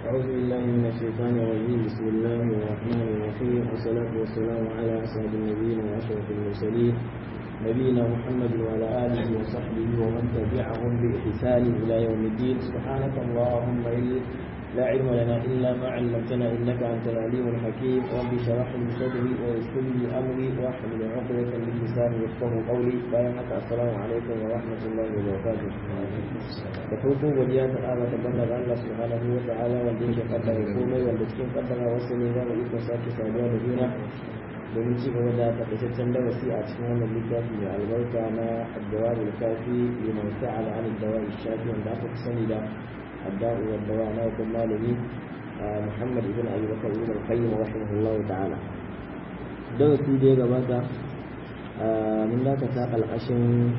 أعوذ بالله من الشيطان الرجيم بسم الله الرحمن الرحيم والصلاة والسلام على أسعد النبيين وأشرف المرسلين نبينا محمد وعلى آله وصحبه ومن تبعهم بإحسان إلى يوم الدين سبحانك اللهم لا علم لنا إلا ما علمتنا إنك أنت العليم الحكيم رب اشرح لي صدري ويسر لي أمري واحلل عقدة من لساني يفقهوا قولي بيانك السلام عليكم ورحمة الله وبركاته da farko godiya ta ƙara tabbata ga Allah subhanahu wa ta'ala wanda yake kaddara komai wanda cikin kaddara wasu ne za mu iko sake saduwa da juna domin ci gaba da takaitaccen darasi a cikin wannan littafi mai albarka na addawa da kafi liman sa'ala an dawa shafi wanda aka fi sani da addawa wa dawa na hukun malami Muhammad ibn Abi Bakar ibn al-Qayyim rahimahullahu ta'ala darasi da ya gabata mun dakata al'ashin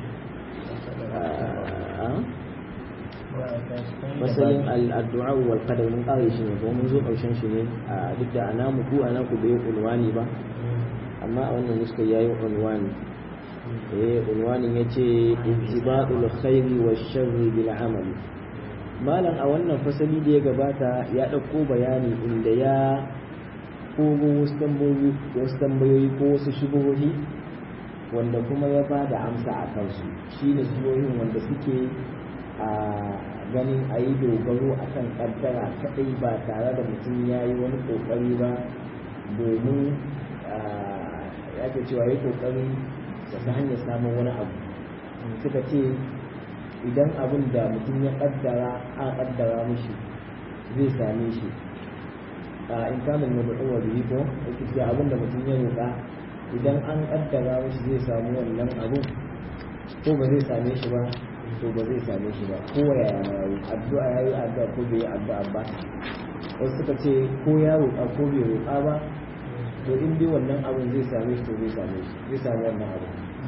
matsayin al'addu'a wal qadar mun kare shi ne kuma mun zo karshen shi ne a duk da ana muku ana ku bai unwani ba amma a wannan nuska yayi unwani eh unwanin yace intibadul khairi wash sharri bil amal malam a wannan fasali da ya gabata ya dauko bayani inda ya kogo wasu tambayoyi wasu tambayoyi ko wasu shubuhohi wanda kuma ya bada amsa a kansu shine shubuhohin wanda suke a ganin a yi dogaro a kan kaddara kaɗai ba tare da mutum ya yi wani ƙoƙari ba domin ya ke cewa ya ƙoƙari da ta hanyar samun wani abu suka ce idan abin da mutum ya kaddara a kaddara mishi zai same shi a in kamun da mutum wa biyu ko yake ce abin da mutum ya roƙa idan an kaddara mishi zai samu wannan abun ko ba zai same shi ba to ba zai same shi ba ko yaya ma yayi addu'a yayi addu'a ko bai addu'a ba wasu suka ce ko ya roƙa ko bai roƙa ba to in dai wannan abin zai same shi to zai same shi zai samu wannan abu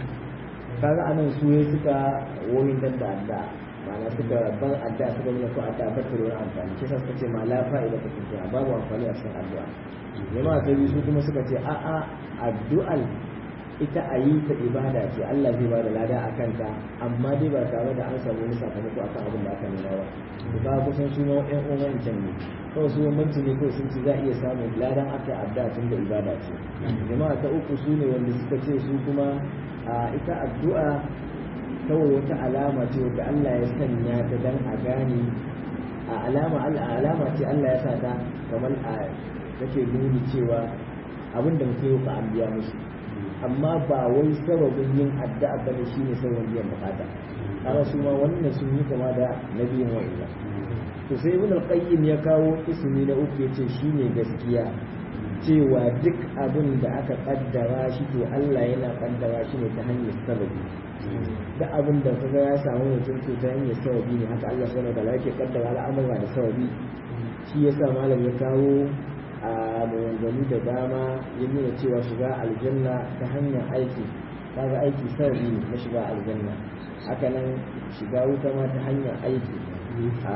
kaga anan su ne suka woyin dan da addu'a ma'ana suka ban addu'a suka nuna ko addu'a ba ta da amfani shi suka ce ma la fa'ida ta cikin babu amfani a cikin addu'a jama'a ta biyu su kuma suka ce a'a addu'al ita a yi ta ibada ce Allah zai bada lada a kanta amma dai ba tare da an samu wani sakamako akan abin da aka nuna ba to ba kusan su ma ƴan uwan can ne kawai su bambanci ne kawai sun ci za a iya samun ladan aka adda tun da ibada ce jama'a ta uku su ne wanda suka ce su kuma a ita addu'a kawai wata alama ce wadda Allah ya sanya ta dan a gane a alama alama ce Allah ya sa ta kamar a take nuni cewa abin da mutum yau ka an biya mishi amma ba wai sababin yin addu'a ba ne shine sababin biyan bukata kaga su ma wannan sun yi kama da nabiyin wa'ila to sai ibn al-qayyim ya kawo ismi na uku yace shine gaskiya cewa duk abin da aka kaddara shi to Allah yana kaddara shi ne ta hanyar sababi duk abin da kaga ya samu mutum to ta hanyar sababi ne haka Allah subhanahu wa ta'ala yake kaddara al'amura da sababi shi yasa malam ya kawo a maganganu da dama ya nuna cewa shiga aljanna ta hanyar aiki kaga aiki sauri na shiga aljanna haka nan shiga wuta ma ta hanyar aiki a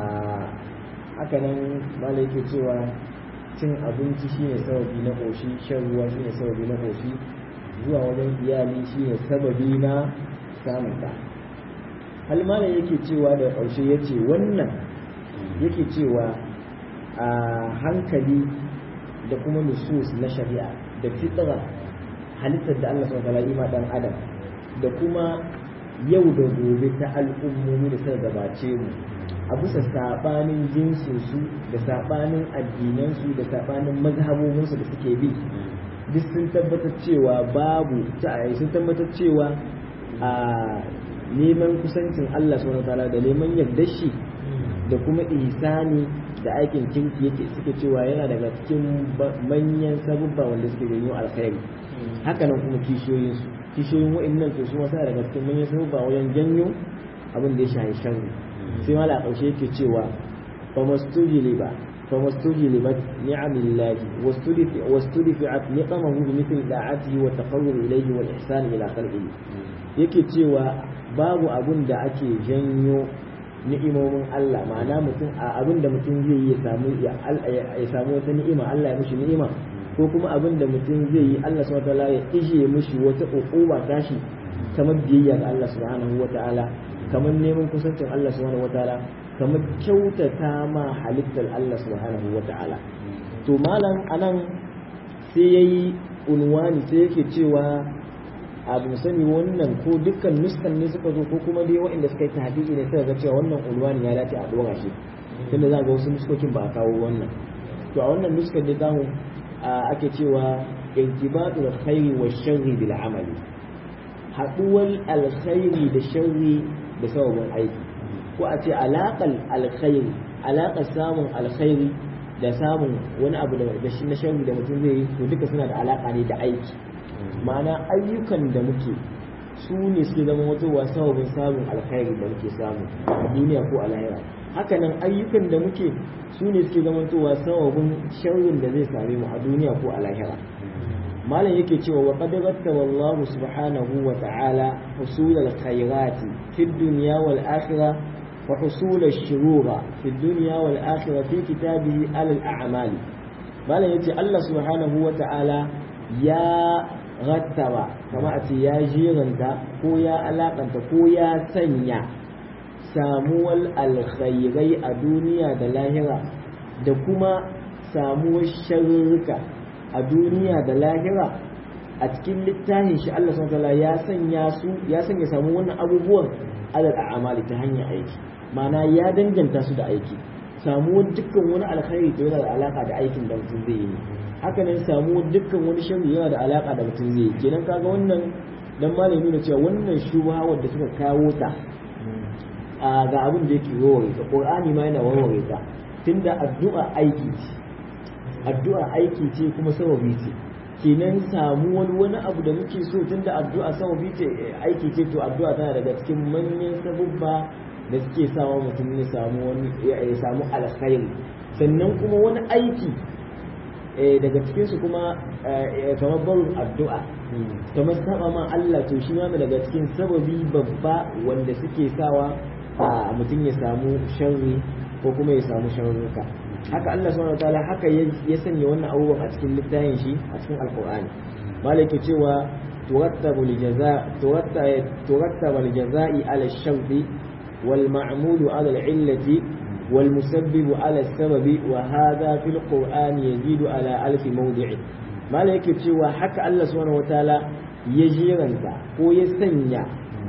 haka nan mala yake cewa cin abinci shine sababi na ƙoshi shan ruwa shine sababi na ƙoshi zuwa wajen iyali shine sababi na samun ɗa hal mala yake cewa da ƙarshe ya ce wannan yake cewa a hankali da kuma nusus na shari'a da fitra halittar da Allah subhanahu wa ta'ala dan adam da kuma yau da gobe ta al'ummomi da suka gabace mu a bisa sabanin jinsin su da sabanin addinan su da sabanin mazhabobin su da suke bi duk sun tabbatar cewa babu ta sun tabbatar cewa a neman kusancin Allah subhanahu wa ta'ala da neman yardar shi da kuma ihsani da aikin kirki yake suke cewa yana daga cikin manyan sabubba wanda suke janyo alkhairi haka nan kuma kishiyoyin su kishiyoyin wa'annan to su wasa daga cikin manyan sabubba wajen janyo abin da ya shahi sharri sai ma la kaushe yake cewa fa mastujili ba fa mastujili ba ni'amillahi wastudifi wastudifi'at niqamahu bi mithli da'atihi wa taqarrub ilayhi wal ihsan ila khalqihi yake cewa babu abun da ake janyo ni'imomin Allah ma'ana mutum a abin da mutum zai yi ya samu ya samu wata ni'ima Allah ya mishi ni'ima ko kuma abin da mutum zai yi Allah subhanahu wataala ya ishe mishi wata uquba tashi kamar biyayya ga Allah subhanahu wataala kamar neman kusancin Allah subhanahu wataala kamar kyautata ma halittar Allah subhanahu wa ta'ala to malam anan sai yayi unwani sai yake cewa abu sani wannan ko dukkan nuskan ne suka zo ko kuma dai waɗanda suka yi tahdidi ne suka ga cewa wannan unwani ya dace a dora shi tunda za ga wasu nuskokin ba a kawo wannan to a wannan nuskan ne zamu ake cewa irtibatul khairi wa sharri bil amali haduwar alkhairi da sharri da sababin aiki ko a ce alaƙar alkhairi alaƙar samun alkhairi da samun wani abu da shi na sharri da mutum zai yi to duka suna da alaƙa ne da aiki ma'ana ayyukan da muke su ne suke zama wata sababin samun alkhairi da muke samu a duniya ko a lahira hakanan ayyukan da muke su ne suke zama wata sababin sharrin da zai same mu a duniya ko a lahira malam yake cewa wa qad rattaba Allah subhanahu wa ta'ala husul al-khairati fi dunya wal akhirah wa husul ash-shurura fi dunya wal akhirah fi kitabihi al-a'mal malam yace Allah subhanahu wa ta'ala ya rattaba kama a ce ya jiranta ko ya alakanta ko ya sanya samuwar alkhairai a duniya da lahira da kuma samuwar sharurruka a duniya da lahira a cikin littafin shi Allah subhanahu ya sanya su ya sanya samu wannan abubuwan alal a'mali ta hanyar aiki ma'ana ya danganta su da aiki samuwar dukkan wani alkhairi to yana da alaka da aikin da mutum zai yi haka nan samuwar dukkan wani sharri yana da alaka da mutum zai yi kenan kaga wannan dan malami ne cewa wannan shubha wanda suka kawo ta a ga abin da yake warware ta qur'ani ma yana warware ta tunda addu'a aiki ce addu'a aiki ce kuma sababi ce kenan samu wani wani abu da muke so tunda addu'a sababi ce aiki ce to addu'a tana daga cikin manyan sabubba da suke sawa mutum ya samu wani ya samu alkhairi sannan kuma wani aiki daga cikin su kuma kamar barin addu'a kamar saba ma Allah to shi ma daga cikin sababi babba wanda suke sawa mutum ya samu sharri ko kuma ya samu sharruka haka Allah subhanahu wataala haka ya sanya wannan abubuwan a cikin littafin shi a cikin alqur'ani malaki cewa turattabu lijaza turattaba lijaza'i ala ash-sharti wal ma'mulu ala al-illati wal musabbibu ala as-sababi wa hadha fil qur'ani yazidu ala alf mawdi'i malaki cewa haka Allah subhanahu wataala ya jiranta ko ya sanya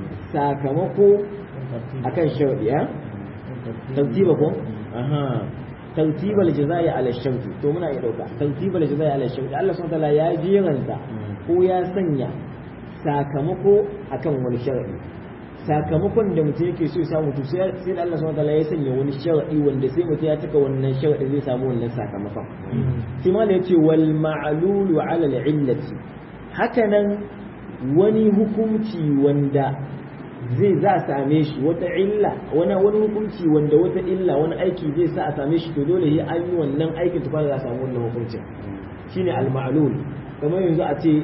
sakamako akan sharadi ya tartiba ko aha tartiba aljazai ala sharti to muna iya dauka tartiba aljazai ala sharti Allah subhanahu wataala ya jiranta ko ya sanya sakamako akan wani sharadi sakamakon da mutum yake so ya samu to sai sai da Allah subhanahu wataala ya sanya wani sharadi wanda sai mutum ya cika wannan sharadi zai samu wannan sakamakon sai ma yace wal ma'lulu ala al-illati hakanan wani hukunci wanda zai za a same shi wata illa wani wani hukunci wanda wata illa wani aiki zai sa a same shi to dole ya an yi wannan aikin tukwa za a samu wannan hukuncin shine al-ma'lul kamar yanzu a ce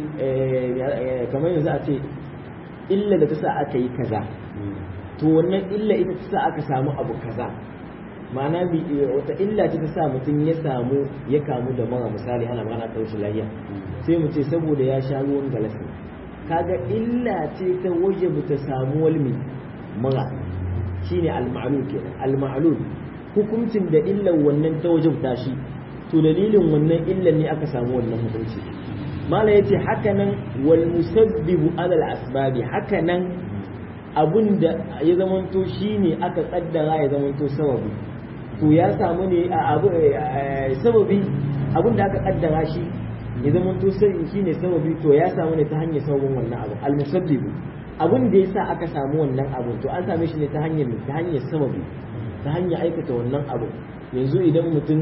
kamar yanzu a ce illa da ta sa aka yi kaza to wannan illa ita ta sa aka samu abu kaza ma'ana wata illa ce ta sa mutum ya samu ya kamu da mara misali ana mana ɗauki lafiya sai mu ce saboda ya sha ruwan galasi kaga illa ce ta waje ta samu walmi mura shine al-ma'lul kenan al-ma'lul hukuncin da illan wannan ta wajen tashi to dalilin wannan illan ne aka samu wannan hukunci mala yace hakanan wal musabbibu ala al-asbabi hakanan abun da ya zamanto shine aka kaddara ya zamanto sababi to ya samu ne a abu sababi abun da aka kaddara shi ya zama to sai shi ne sababi to ya samu ne ta hanyar sababin wannan abu almusabbibu abin da yasa aka samu wannan abu to an same shi ne ta hanyar ta hanyar sababi ta hanyar aikata wannan abu yanzu idan mutum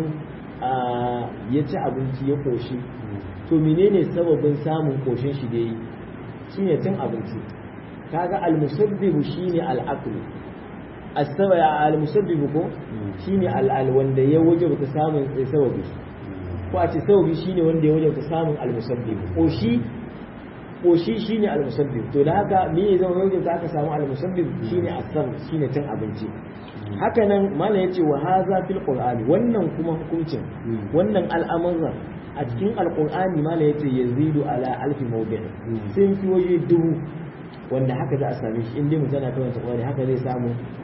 ya ci abinci ya koshi to menene sababin samun koshin shi da yi shine cin abinci kaga almusabbibu shine al'aqlu as-sabaya al-musabbibu ko shine al wanda ya wajaba samun sababi ko a ce sababi shine wanda ya wajabta samun almusabbib koshi koshi shine almusabbib to da haka me ya zama wajabta aka samu almusabbib shine asam shine cin abinci haka nan mala yace wa hadha fil qur'ani wannan kuma hukuncin wannan al'amuran a cikin alqur'ani mala yace yazidu ala alfi mawdi' sun fi waje dubu wanda haka za a same shi inda mutum yana karanta qur'ani haka zai samu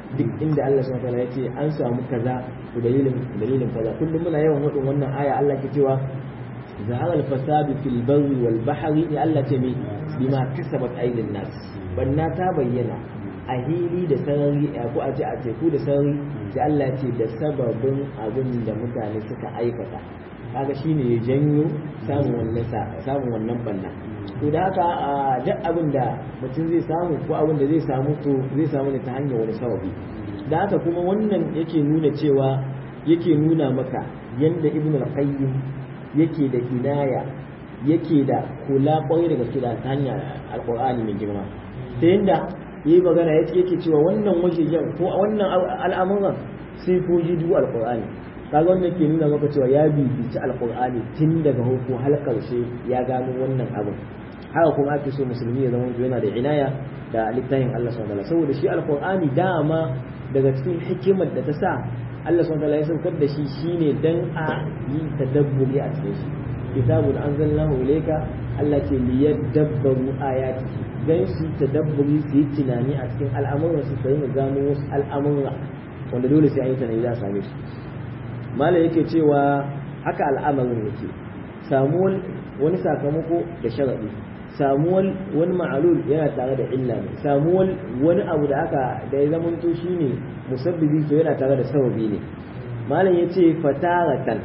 duk inda Allah subhanahu wataala ya ce an samu kaza to dalilin dalilin kaza kullum muna yawan wadin wannan aya Allah ke cewa zahara al-fasadu fil barri wal bahri ya Allah ce mi bima kasabat aydin nas banna ta bayyana a hili da sarari ko a ce a teku da sarari sai Allah ce da sababin abin da mutane suka aikata kaga shine ya janyo samun wannan samun wannan banna to da haka duk abin da mutum zai samu ko abin da zai samu to zai samu ne ta hanyar wani sababi da haka kuma wannan yake nuna cewa yake nuna maka yanda ibn al-qayyim yake da inaya yake da kula kwarai daga gaske da ta hanyar alqur'ani mai girma ta yanda yi magana yake yake cewa wannan wajejen ko wannan al'amuran sai ko ji duk alqur'ani kaga wannan ke nuna maka cewa ya bibici alqur'ani tun daga hukun har karshe ya gano wannan abin haka kuma ake so musulmi ya zama yana da inaya da littafin Allah subhanahu wataala saboda shi alqur'ani dama daga cikin hikimar da ta sa Allah subhanahu wataala ya saukar da shi shine dan a yi tadabburi a cikin shi kitabun anzalnahu ilayka Allah ce liyadabbaru ayati dan su tadabburi su yi tunani a cikin al'amuran su sai mu gano wasu al'amura wanda dole sai an yi tunani za a same su malam yake cewa haka al'amarin yake samuwar wani sakamako da sharadi samuwar wani ma'alul yana tare da illa ne samuwar wani abu da aka da ya zama to shine musabbibi to yana tare da sababi ne malam yace fataratan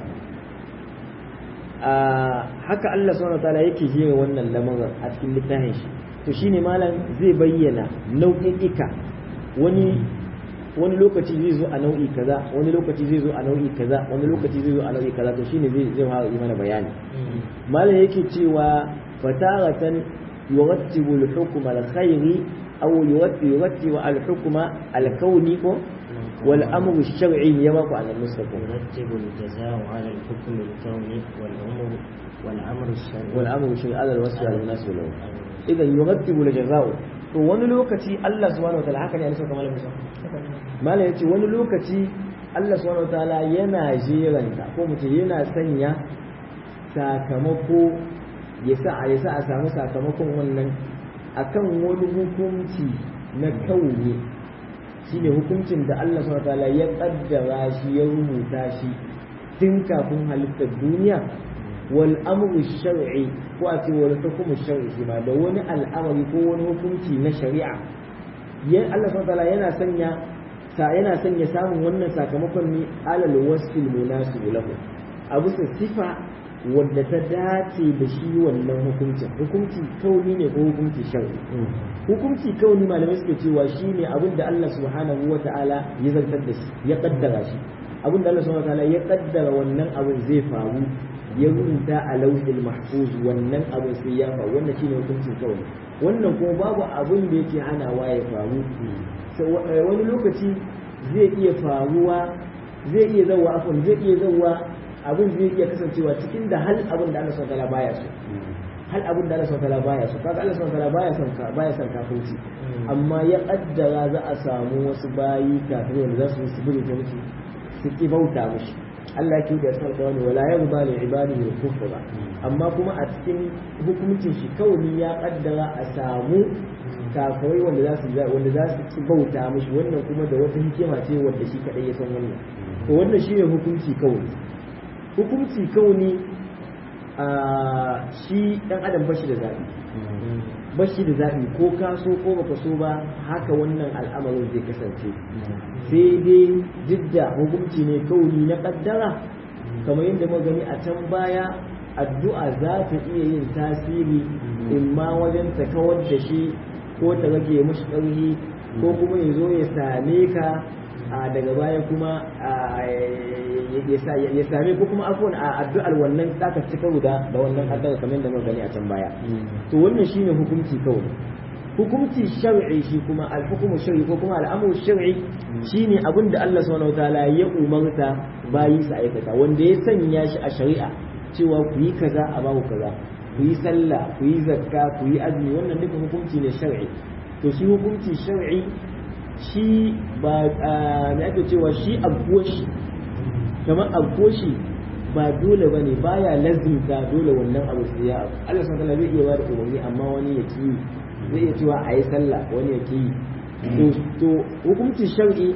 a haka Allah subhanahu wataala yake jira wannan lamarin a cikin littafin shi to shine malam zai bayyana nau'i'ika wani wani lokaci zai zo a nau'i kaza wani lokaci zai zo a nau'i kaza wani lokaci zai zo a nau'i kaza to shine zai zai fara yi mana bayani malam yake cewa fataratan yurattibu al-hukma al-khayri aw yurattibu al-hukma al-kawni ko wal amru ash-shar'i ya ba ku an mustaqim يرتب الجزاء على الحكم الكوني والأمر والأمر الشرعي wal amru ash-shar'i ala al-wasfi ala an-nas lahu idan yurattibu al-jaza'u to wani lokaci Allah subhanahu wa ta'ala haka ne an saka malamin sa malam yace wani lokaci Allah subhanahu wa ta'ala yana jeranta ko mutum yana sanya sakamako ya sa ya sa a samu sakamakon wannan akan wani hukunci na kauni shine hukuncin da Allah subhanahu wa ta'ala ya kaddara shi ya rubuta shi tun kafin halittar duniya wal amru shar'i ko a ce wal hukmu shar'i shi ma da wani al'amari ko wani hukunci na shari'a ya Allah subhanahu wataala yana sanya sa yana sanya samun wannan sakamakon ne alal wasfil munasib lahu a bisa sifa wadda ta dace da shi wannan hukuncin hukunci kauni ne ko hukunci shar'i hukunci kauni malamai suke cewa shine abin da Allah subhanahu wataala ya zartar da shi ya kaddara shi abin da Allah subhanahu wataala ya kaddara wannan abin zai faru ya rubuta a lauhil mahfuz wannan abin sai ya faru wannan shine hukuncin kawai wannan kuma babu abin da yake hanawa ya faru wani lokaci zai iya faruwa zai iya zauwa afon zai iya zauwa abin zai iya kasancewa cikin da hal abin da Allah subhanahu baya so hal abin da Allah subhanahu baya so kaga Allah subhanahu baya son ka baya son kafirci amma ya kaddara za a samu wasu bayi kafin wanda za su yi su ta musu su ki bauta mushi Allah ya kiyaye sarka wani wala yarda li ibadihi al-kufra amma kuma a cikin hukuncin shi kawai ya kaddara a samu kafirai wanda za su wanda za su ci bauta mishi wannan kuma da wata hikima ce wanda shi kadai ya san wannan to wannan shine hukunci kawai hukunci kauni a shi dan adam bashi da zabi bashi da zabi ko ka so ko baka so ba haka wannan al'amarin zai kasance sai dai jidda hukunci ne kauni na kaddara kamar yadda muka gani a can baya addu'a za ta iya yin tasiri in ma wajen ta kawar da shi ko ta rage mashi ƙarfi ko kuma ya zo ya same ka daga baya kuma ya same ko kuma afuwan a addu'ar wannan zaka ci karo da da wannan addu'ar kamar yadda muka gani a can baya to wannan shine hukunci kawai hukunci shar'i shi kuma al-hukmu shar'i ko kuma al-amru shar'i shine abin da Allah subhanahu wataala ya umarta bayi su aikata wanda ya sanya shi a shari'a cewa ku yi kaza a baku kaza ku yi sallah ku yi zakka ku yi azumi wannan duka hukunci ne shar'i to shi hukunci shar'i shi ba me ake cewa shi abuwar shi kamar abuwar shi ba dole ba ne baya lazimta dole wannan abu sai ya abu Allah subhanahu wataala zai iya ba da umarni amma wani ya ki zai iya cewa a yi sallah wani ya ki to hukuncin shar'i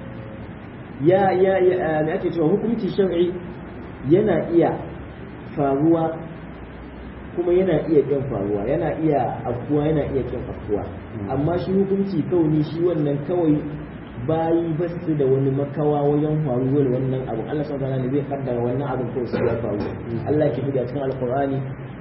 ya ya ya me ake cewa hukuncin shar'i yana iya faruwa kuma yana iya kin faruwa yana iya afkuwa yana iya kin afkuwa amma shi hukunci kauni shi wannan kawai bayi ba su da wani makawa wajen faruwar wannan abu Allah subhanahu wa ta'ala ne zai kaddara wannan abu ko su ya faru Allah ke fida cikin alqur'ani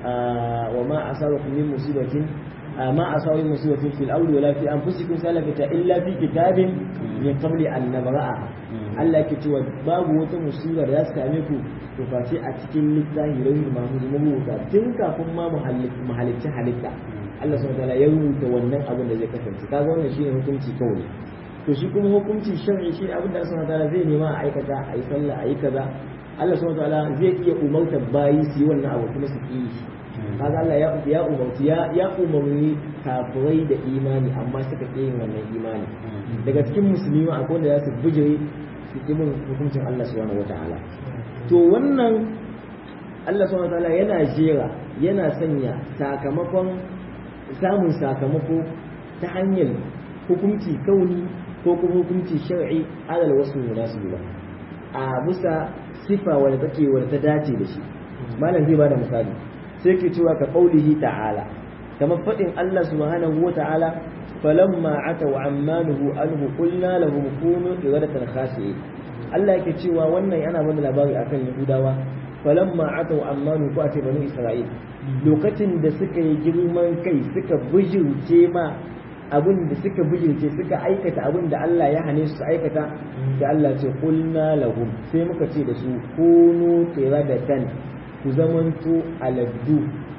wa ma asabakum min musibatin ما أصاب من مصيبة في الأرض ولا في أنفسكم سلفت إلا في كتاب من قبل أن نبرأها Allah ke cewa babu wata musibar da za same ku to face a cikin littafi lauhin mahmud mabuta tun kafin ma mu halicci halitta Allah subhanahu wataala ya rubuta wannan abin da zai kasance kaga wannan shine hukunci kawai to shi kuma hukunci shar'i shi abin da Allah subhanahu wataala zai nema a aikata a yi sallah a yi kaza Allah subhanahu wataala zai iya umarta bayi su yi wannan abu kuma su yi kaga Allah ya ya umarci ya ya umarni kafirai da imani amma suka ƙi yin wannan imani daga cikin musulmi ma akwai wanda za su bijire su ƙi bin hukuncin Allah subhanahu wataala to wannan Allah subhanahu wataala yana jera yana sanya sakamakon samun sakamako ta hanyar hukunci kauni ko kuma hukunci shar'i alal wasu munasibi ba a bisa sifa wadda take wadda ta dace da shi malam zai bada misali sai ke cewa ka qaulihi ta'ala kamar fadin Allah subhanahu wa ta'ala falamma ataw ammanuhu anhu qulna lahum kunu iradatan khasi'in Allah yake cewa wannan yana bada labari akan Yahudawa falamma ataw ammanu ko ace banu Isra'il lokacin da suka yi girman kai suka bijirce ma abin da suka bijirce suka aikata abin da Allah ya hane su aikata da Allah ce qulna lahum sai muka ce da su kunu qiradatan ku zamanto aladdu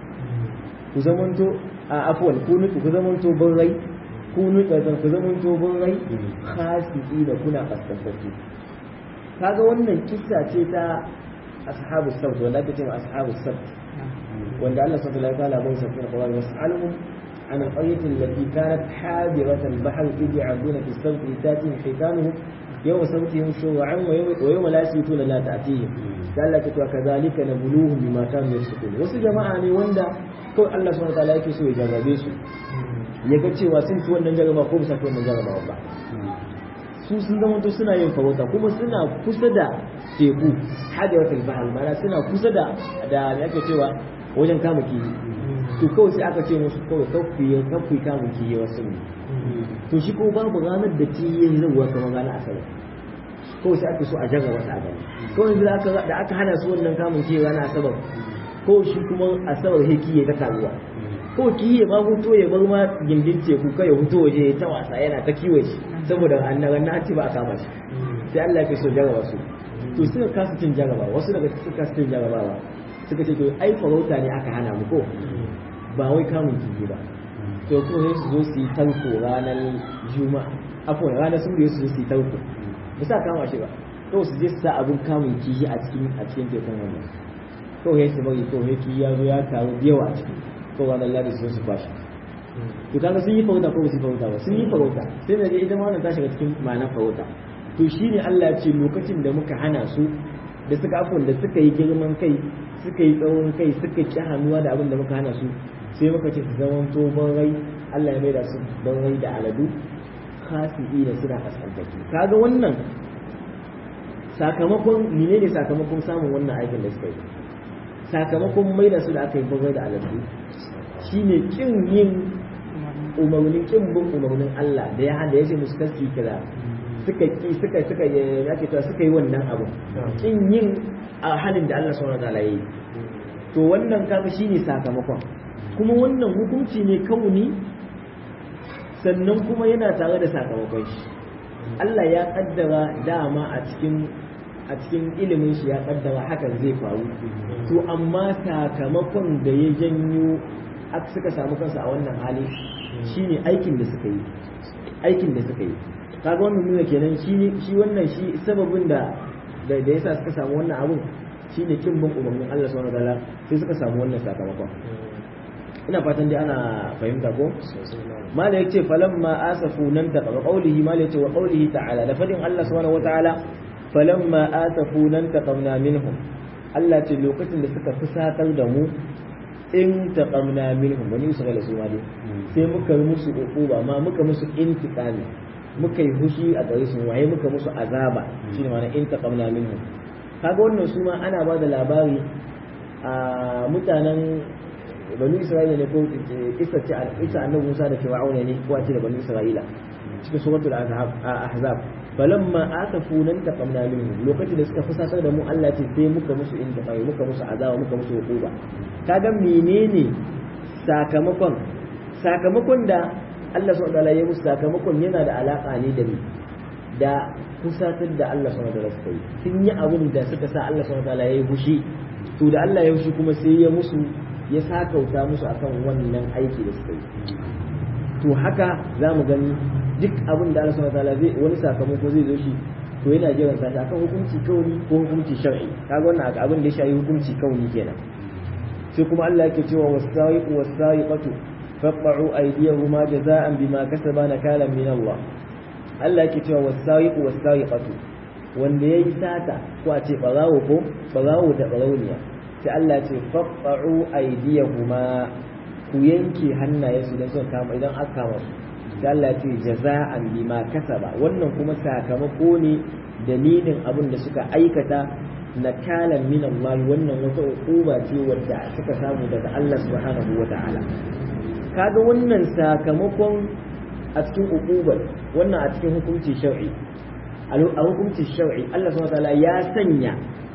ku zamanto a afwan kunu ku zamanto burrai kunu qiradatan ku zamanto burrai khasiki da kuna kaskantattu kaga wannan kissa ce ta ashabu sabt wanda ake cewa ashabu sabt wanda Allah subhanahu wa ta'ala bai sa cikin Qur'ani was'alhum عن القرية التي كانت حاضرة البحر إذ يعدون في السبت تأتيهم حيتانهم يوم سبتهم شرعا ويوم, ويوم لا يسبتون لا تأتيهم قال لك وكذلك نبلوهم بما كانوا يفسقون wasu jama'a ne wanda kawai Allah subhanahu wataala yake so ya jarrabe su ya ga cewa sun ci wannan jarraba ko bisa ci wannan jarraba ba su sun zama to suna yin farauta kuma suna kusa da teku hadiyatul bahar mana suna kusa da da me ake cewa wajen kama kifi to kawai sai aka ce musu kawai kafi kafi kamun kiyi wasu ne to shi ko babu ranar da kiyin zuwa kamar ranar asabar kawai sai aka so a jarraba ta gani kawai da aka da aka hana su wannan kamun kiyi ranar asabar ko shi kuma asabar he kiyi ta karuwa ko kiyi ma huto ya bar ma gindin teku kai ya huto waje ta wasa yana ta kiwo shi saboda annaban na ci ba a kama shi sai Allah ya so jarraba su to suka kasa cin jarraba wasu daga suka kasa cin jarrabawa suka ce to ai farauta ne aka hana mu ko ba wai kamun kifi ba to ko sai su zo su yi tanko ranar juma'a afon ranar sun da su zo su yi tanko ba sa kama shi ba to su je su sa abun kamun kifi a cikin a cikin tekun wannan to sai su bari to sai kifi ya zo ya taru da yawa a ciki to ranar ladi su zo su bashi to kaga sun yi farauta ko ba su yi farauta ba sun yi farauta sai da ita ma wannan ta shiga cikin ma'anar farauta to shine Allah ya ce lokacin da muka hana su da suka afon da suka yi girman kai suka yi tsawon kai suka ki hannuwa da abin da muka hana su sai muka ce su zaman to rai Allah ya maida su rai da aladu khasi'i da suna kaskantaki kaga wannan sakamakon mene ne sakamakon samun wannan aikin da suka yi sakamakon maida su da aka yi rai da aladu shine kin yin umarnin kin bin umarnin Allah da ya hada ya ce musu kaski kaza suka ki suka suka yake cewa suka yi wannan abu kin yin a halin da Allah subhanahu wataala yi to wannan kaga shine sakamakon kuma wannan hukunci ne kauni sannan kuma yana tare da sakamakon shi Allah ya kaddara dama a cikin a cikin ilimin shi ya kaddara hakan zai faru to amma sakamakon da ya janyo suka samu kansu a wannan hali shine aikin da suka yi aikin da suka yi kaga wannan nuna kenan shi shi wannan shi sababin da da da yasa suka samu wannan abun shine kin bin umarnin Allah subhanahu wataala sai suka samu wannan sakamakon ina fatan dai ana fahimta ko mala yace falamma asafu nan da qawlihi mala yace wa qawlihi ta'ala da fadin Allah subhanahu wataala falamma asafu nan taqamna minhum Allah ce lokacin da suka fusatar da mu in taqamna minhum wani su ga su ma dai sai muka musu uquba ma muka musu intiqami muka yi hushi a gare su waye muka musu azaba shine ma'ana in taqamna minhum kaga wannan su ma ana ba da labari a mutanen banu isra'ila ne ko isa ce isa annabi Musa da Fir'auna ne ko a ce da banu isra'ila cikin suratul ahzab falamma asafuna taqamna minhum lokacin da suka fusatar da mu Allah ce sai muka musu inda bai muka musu azaba muka musu hukuma kaga menene sakamakon sakamakon da Allah subhanahu wataala ya musu sakamakon yana da alaka ne da ni da fusatar da Allah subhanahu wataala suka yi sun yi abin da suka sa Allah subhanahu wataala ya yi fushi to da Allah ya fushi kuma sai ya musu ya sakauta musu akan wannan aiki da suka yi to haka za mu gani duk abin da Allah subhanahu wataala zai wani sakamako zai zo shi to yana jiran sa akan hukunci kauni ko hukunci shar'i kaga wannan abin da ya shafi hukunci kauni kenan sai kuma Allah yake cewa was-sa'iqu was-sa'iqatu faqta'u aydiyahuma jazaa'an bima kasaba nakalan min Allah Allah yake cewa was-sa'iqu was-sa'iqatu wanda yayi sata ko a ce barawo ko barawo da barauniya sai Allah ce faqta'u aydiyahuma ku yanke hannayensu don son kama idan aka kama su sai Allah ya ce jaza'an bima kasaba wannan kuma sakamako ne dalilin abin da suka aikata nakalan min Allah wannan wata uquba ce wadda suka samu daga Allah subhanahu wata'ala kaga wannan sakamakon a cikin uqubar wannan a cikin hukunci shar'i a hukunci shar'i Allah subhanahu wata'ala ya sanya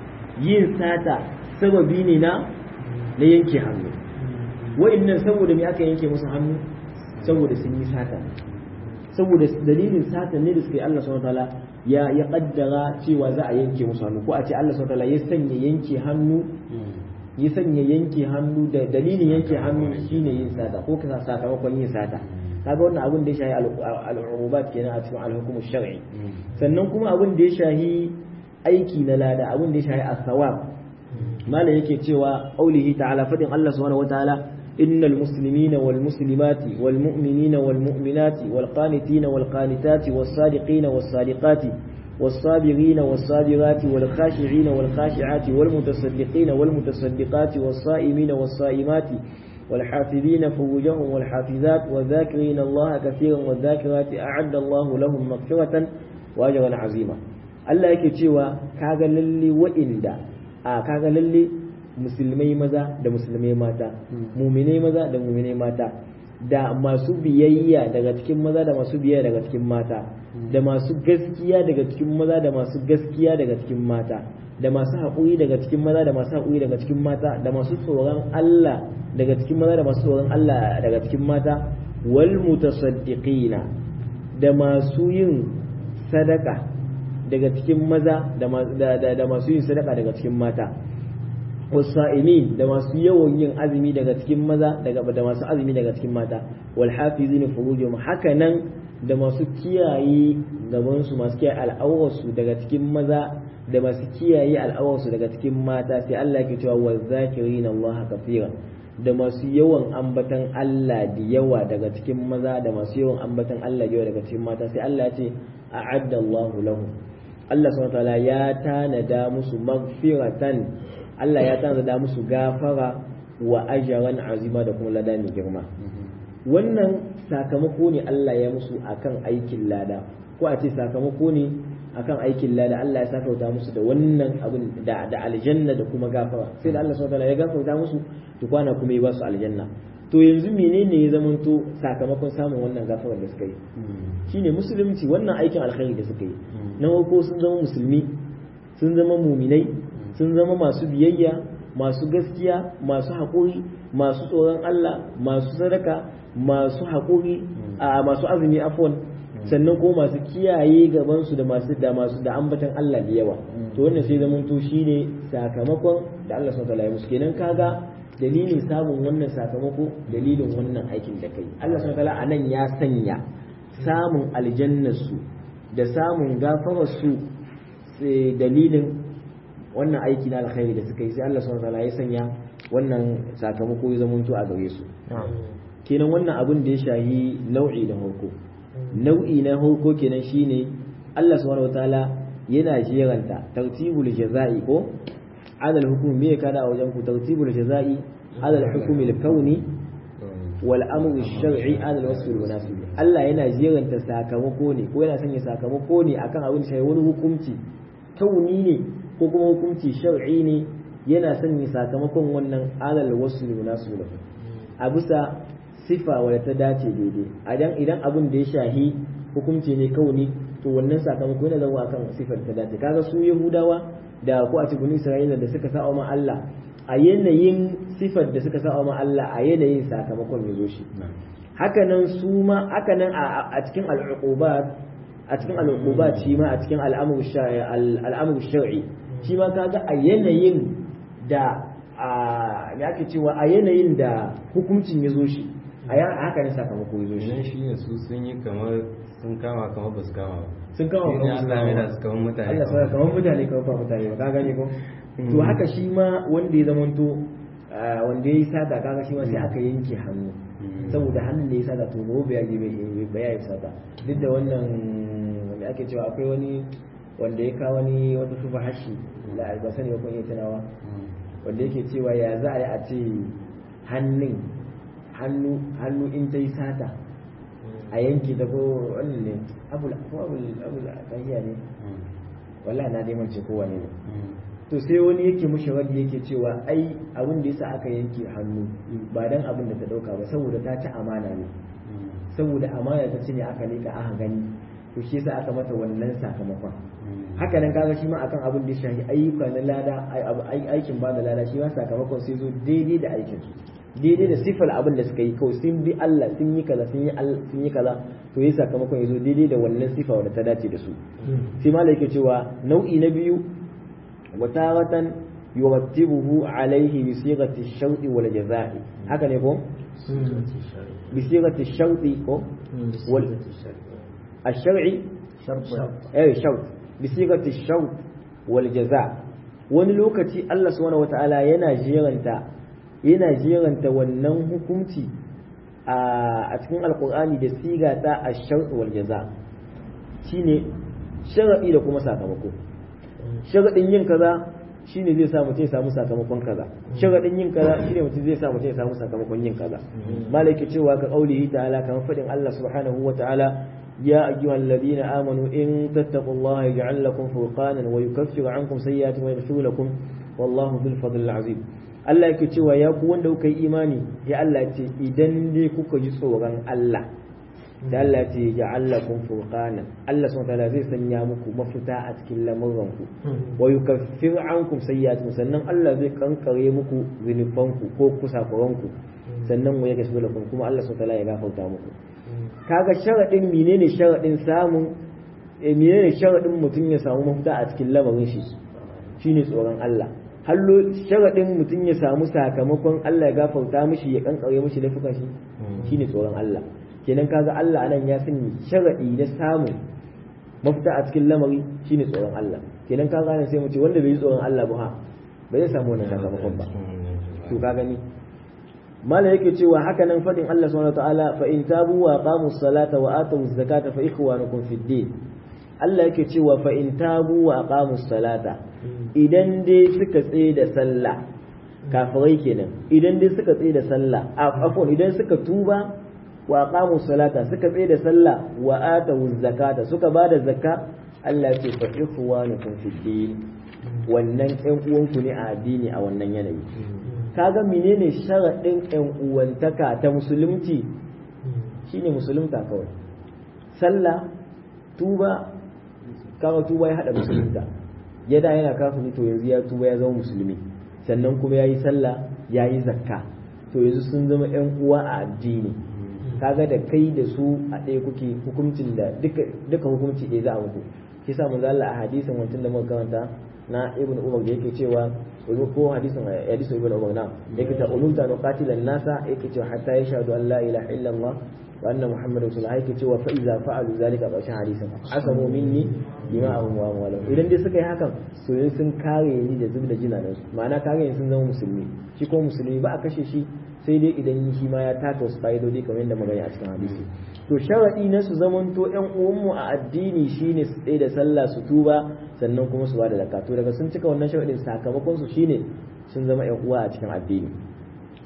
yin sata sababi ne na na yanke hannu wa'annan saboda me aka yanke musu hannu saboda sun yi sata saboda dalilin sata ne da suka yi Allah subhanahu wataala ya ya kaddara cewa za a yanke musu hannu ko a ce Allah subhanahu wataala ya sanya yanke hannu ya sanya yanke hannu da dalilin yanke hannu shine yin sata ko kasa sakamakon yin sata kaga wannan abin da ya shahi al-urubat kenan a cikin al-hukum shar'i sannan kuma abin da ya shahi aiki na lada abin da ya shahi as-sawab malam yake cewa aulihi ta'ala fadin Allah subhanahu wataala إن المسلمين والمسلمات والمؤمنين والمؤمنات والقانتين والقانتات والصادقين والصادقات والصابرين والصابرات والخاشعين والخاشعات والمتصدقين والمتصدقات والصائمين والصائمات والحافظين فروجهم والحافظات والذاكرين الله كثيرا والذاكرات أعد الله لهم مغفرة وأجرا عظيما الله yake cewa kaga lalle wa'inda a kaga lalle musulmai maza da musulmai mata muminai maza da muminai mata da masu biyayya daga cikin maza da masu biyayya daga cikin mata da masu gaskiya daga cikin maza da masu gaskiya daga cikin mata da masu haƙuri daga cikin maza da masu haƙuri daga cikin mata da masu tsoron Allah daga cikin maza da masu tsoron Allah daga cikin mata wal mutasaddiqina da masu yin sadaka daga cikin maza da masu yin sadaka daga cikin mata wasa'imin da masu yawan yin azumi daga cikin maza daga da masu azumi daga cikin mata wal hafizina furujum haka nan da masu kiyaye gaban su masu kiyaye al'aurarsu daga cikin maza da masu kiyaye al'aurarsu daga cikin mata sai Allah yake cewa wa zakirina Allah kafiran da masu yawan ambatan Allah da yawa daga cikin maza da masu yawan ambatan Allah da yawa daga cikin mata sai Allah ya ce a'adda Allahu lahum Allah subhanahu wa ta'ala ya tanada musu magfiratan Allah ya tanzada musu gafara wa ajaran azima da kuma lada mai girma wannan sakamako ne Allah ya musu akan aikin lada ko a ce sakamako ne akan aikin lada Allah ya sakauta musu da wannan abin da da aljanna da kuma gafara sai da Allah subhanahu ya gafarta musu to kwana kuma ya ba su aljanna to yanzu menene ya zamanto sakamakon samun wannan gafarar da suka yi shine musulunci wannan aikin alkhairi da suka yi na farko sun zama musulmi sun zama muminai sun zama masu biyayya masu gaskiya masu haƙuri masu tsoron Allah masu sadaka masu haƙuri a masu azumi afwan sannan ko masu kiyaye gabansu da masu da masu da ambatan Allah da yawa to wannan sai zaman to shine sakamakon da Allah subhanahu wataala ya musu kenan kaga dalilin samun wannan sakamako dalilin wannan aikin da kai Allah subhanahu wataala anan ya sanya samun aljannarsu da samun gafararsu dalilin wannan aiki na alkhairi da suka yi sai Allah subhanahu wataala ya sanya wannan sakamako ya zamanto a gare su kenan wannan abin da ya shahi nau'i da harko nau'i na harko kenan shine Allah subhanahu wataala yana jeranta tartibul jaza'i ko adal hukum me ka da a wajen ku tartibul jaza'i adal hukumi kauni wal amru shar'i ala al-wasf al-munasib Allah yana jiranta sakamako ne ko yana sanya sakamako ne akan abin da wani hukunci kauni ne ko kuma hukunci shar'i ne yana sanya sakamakon wannan ala al-wasf al-munasib a bisa sifa wadda ta dace daidai idan idan abin da ya shahi hukunci ne kauni to wannan sakamako yana zama akan sifar ta dace kaga su yahudawa da ko a cikin isra'ila da suka sa ma Allah a yanayin sifar da suka sa ma Allah a yanayin sakamakon ya zo shi hakanan su ma hakanan a cikin al'uqubat a cikin al'uqubat shi ma a cikin al'amru shar'i al'amru shar'i shi ma kaga a yanayin da a me ake cewa a yanayin da hukuncin ya zo shi a haka ne sakamako ya zo shi idan shi ne su sun yi kamar sun kama kamar ba su kama ba sun kama Shi ne Allah mai da su kamar mutane Allah sai kamar mutane kamar ba mutane ba ka gane ko to haka shi ma wanda ya zamanto ah, wanda ya yi sata kaga shi ma sai aka yanke hannu saboda hannun da ya sata to gobe ya bai bai ya yi sata duk da wannan me ake cewa akwai wani wanda ya kawo wani wata sufa hashi la ba sani ba kun iya tunawa wanda yake cewa ya za a yi a ce hannun hannu hannu in ta yi sata a yanki da ko wannan ne abul ko abul abul tahiya ne wallahi na dai mance ko wane ne to sai wani yake mushi wani yake cewa ai abin da yasa aka yanke hannu ba dan abin da ta dauka ba saboda ta ci amana ne saboda amana ta ci ne aka leka aka gani to shi yasa aka mata wannan sakamakon haka nan kaga shi ma akan abin da ya shafi ayyuka na lada ai- abu- ai- aikin ba da lada shi ma sakamakon sai zo daidai da aikin su daidai da sifar abin da suka yi kawai sun bi Allah sun yi kaza sun yi al- sun yi kaza to yi sakamakon ya zo daidai da wannan sifa wadda ta dace da su sai malai yake cewa nau'i na biyu وتارة يرتبه عليه بصيغة الشرط والجزاء هكذا يكون بصيغة الشرط كو وال الشرعي شرط اي شرط بصيغة الشرط والجزاء wani lokaci Allah subhanahu wataala yana jeranta yana jeranta wannan hukunci a cikin alkur'ani da siga ta ash-shart wal jaza shine sharadi da kuma sakamako sharadin yin kaza shine zai sa mutum ya samu sakamakon kaza sharadin yin kaza shine mutum zai sa mutum ya samu sakamakon yin kaza malaki cewa ka qaulihi ta'ala kamar fadin Allah subhanahu wa ta'ala ya ayyuhal ladina amanu in tattaqullaha yaj'al lakum furqanan wa yukaffiru ankum sayyi'atikum wa yaghfir lakum wallahu dhul fadlil azim Allah yake cewa ya ku wanda kuka yi imani ya Allah ce idan dai kuka ji tsoron Allah da Allah ce ya allakun furqanan Allah subhanahu wataala zai sanya muku mafita a cikin lamuranku wa yukaffir ankum sayyi'atikum sannan Allah zai kankare muku zunubanku ko kusakuranku sannan wa yake shugula kuma Allah subhanahu wataala ya gafarta muku kaga sharadin menene sharadin samun eh, menene sharadin mutum ya samu mafita a cikin lamarin shi shine tsoron Allah hallo sharadin mutum ya samu sakamakon Allah ya gafarta mishi ya kankare mishi laifukan shi shine tsoron Allah kenan kaga Allah anan ya sanya sharadi na samu mafita a cikin lamari shine tsoron Allah kenan kaga anan sai mu ce wanda bai yi tsoron Allah ba ha ba zai samu wannan sakamakon ba to ka gani mala yake cewa haka nan fadin Allah subhanahu wataala fa in tabu wa aqamu salata wa atu zakata fa ikhwanukum fid din Allah yake cewa fa in tabu wa aqamu salata idan dai suka tsaye da sallah kafirai kenan idan dai suka tsaye da sallah afwan idan suka tuba wa aqamu salata suka tsaye da sallah wa atu zakata suka bada zakka Allah ce fa ikhwanukum fid din wannan ɗan uwanku ne a addini a wannan yanayi kaga menene sharaɗin ɗan uwantaka ta musulunci shine musulunta kawai sallah tuba kaga tuba ya haɗa musulunta ya da yana kafiri to yanzu ya tuba ya zama musulmi sannan kuma ya yi sallah ya yi zakka to yanzu sun zama ‘yan uwa a addini kaga da kai da su a ɗaya kuke hukuncin da duka hukunci ɗaya za a muku shi sa manzo Allah a hadisin wancan da muka karanta na ibn umar da yake cewa ko hadisin hadisin ibn umar na yake ta ulunta no qatilan nasa yake cewa hatta yashhadu an la ilaha illa allah wa anna muhammadar rasulullah yake cewa fa iza fa'alu zalika ƙarshen hadisin asamu minni dima'ahum wa amwalahum idan dai suka yi hakan to yanzu sun kare ni da zubda jinanan su ma'ana kare ni sun zama musulmi shi ko musulmi ba a kashe shi sai dai idan shi ma ya taka wasu fa'idodi kamar yadda magana a cikin hadisi to sharadi na su zamanto ƴan uwanmu a addini shine su tsaye da sallah su tuba sannan kuma su bada zakka to daga sun cika wannan sharadin sakamakon su shine sun zama ƴan uwa a cikin addini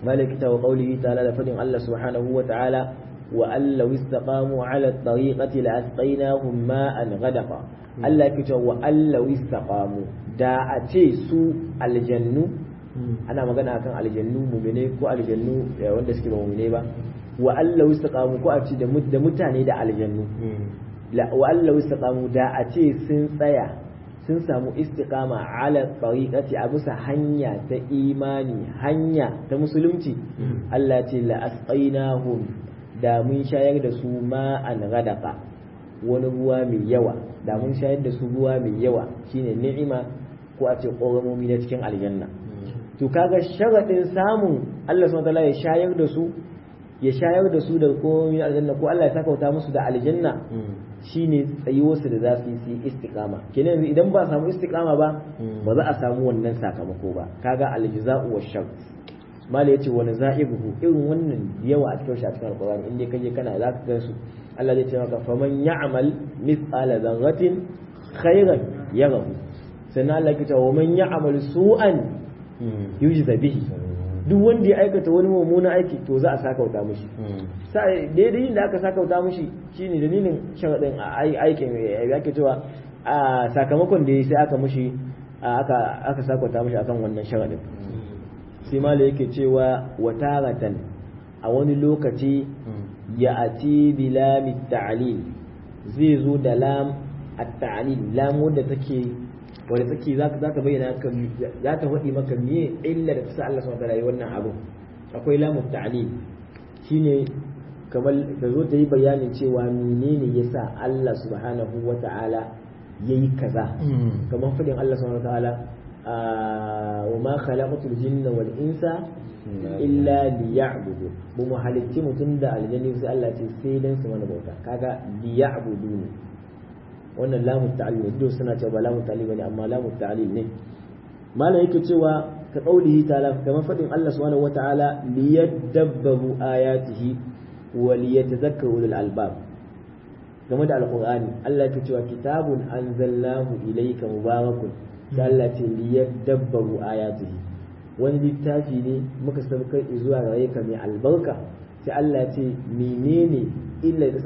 malaka wa qawlihi ta'ala da fadin Allah subhanahu wa ta'ala wa allau istaqamu ala at-tariqati la asqaynahum ma'an ghadaqa Allah yake cewa wa allau istaqamu da a ce su aljannu ana magana akan aljannu mu'mine ko aljannu wanda suke ba mu'mine ba wa allau istaqamu ko a ce da mutane da aljannu wa allau istaqamu da a ce sun tsaya sun samu istiqama ala tariqati a bisa hanya ta imani hanya ta musulunci Allah ce la asqainahum da mun shayar da su ma'an ghadaqa wani ruwa mai yawa da mun shayar da su ruwa mai yawa shine ni'ima ko a ce ƙoramomi na cikin aljanna to kaga sharadin samun Allah subhanahu wataala ya shayar da su ya shayar da su da ƙoramomi na aljanna ko Allah ya sakauta musu da aljanna shine tsayuwarsu da za su yi su yi istiqama kenan idan ba a samu istiqama ba ba za a samu wannan sakamako ba kaga aljaza'u wa shar mala yace wani za'ibuhu irin wannan yawa a cikin shi a cikin alqur'ani inda kaje kana za ka ga su Allah zai ce maka faman ya'mal mithqala dharratin khairan yarahu sannan Allah ya ce wa man ya'mal su'an yujza bihi duk wanda ya aikata wani mummunan aiki to za a sakauta mishi sai daidai da aka sakauta mishi shine dalilin sharadin aikin ya ke cewa a sakamakon da ya sai aka mishi aka aka sakauta mishi akan wannan sharadin sai mala yake cewa wataratan a wani lokaci ya ati bi lam ta'lil zai zo da lam at-ta'lil lam wanda take wanda take za ta bayyana ka za ta faɗi maka me illa da ta sa Allah subhanahu wa ta'ala wannan abu akwai lamu ta'lil shine kamar da zo ta yi bayanin cewa menene yasa Allah subhanahu wa ta'ala yayi kaza kamar faɗin Allah subhanahu wa ta'ala wa ma khalaqatul jinna wal insa illa liya'budu bu mu halitti mutum da aljanni sai Allah ce sai dan su mana bauta kaga liya'budu ne wannan lamu ta'lil duk suna cewa ba lamu ta'lil bane amma lamu ta'lil ne malam yake cewa ka qaulihi ta'ala kamar fadin Allah subhanahu wata'ala liyadabbaru ayatihi wa liyatadhakkaru ulul albab game da alqur'ani Allah yake cewa kitabun anzalnahu ilayka mubarakun sai Allah ce liyadabbaru ayatihi wani littafi ne muka saukar zuwa gare ka mai albarka sai Allah ce menene illa da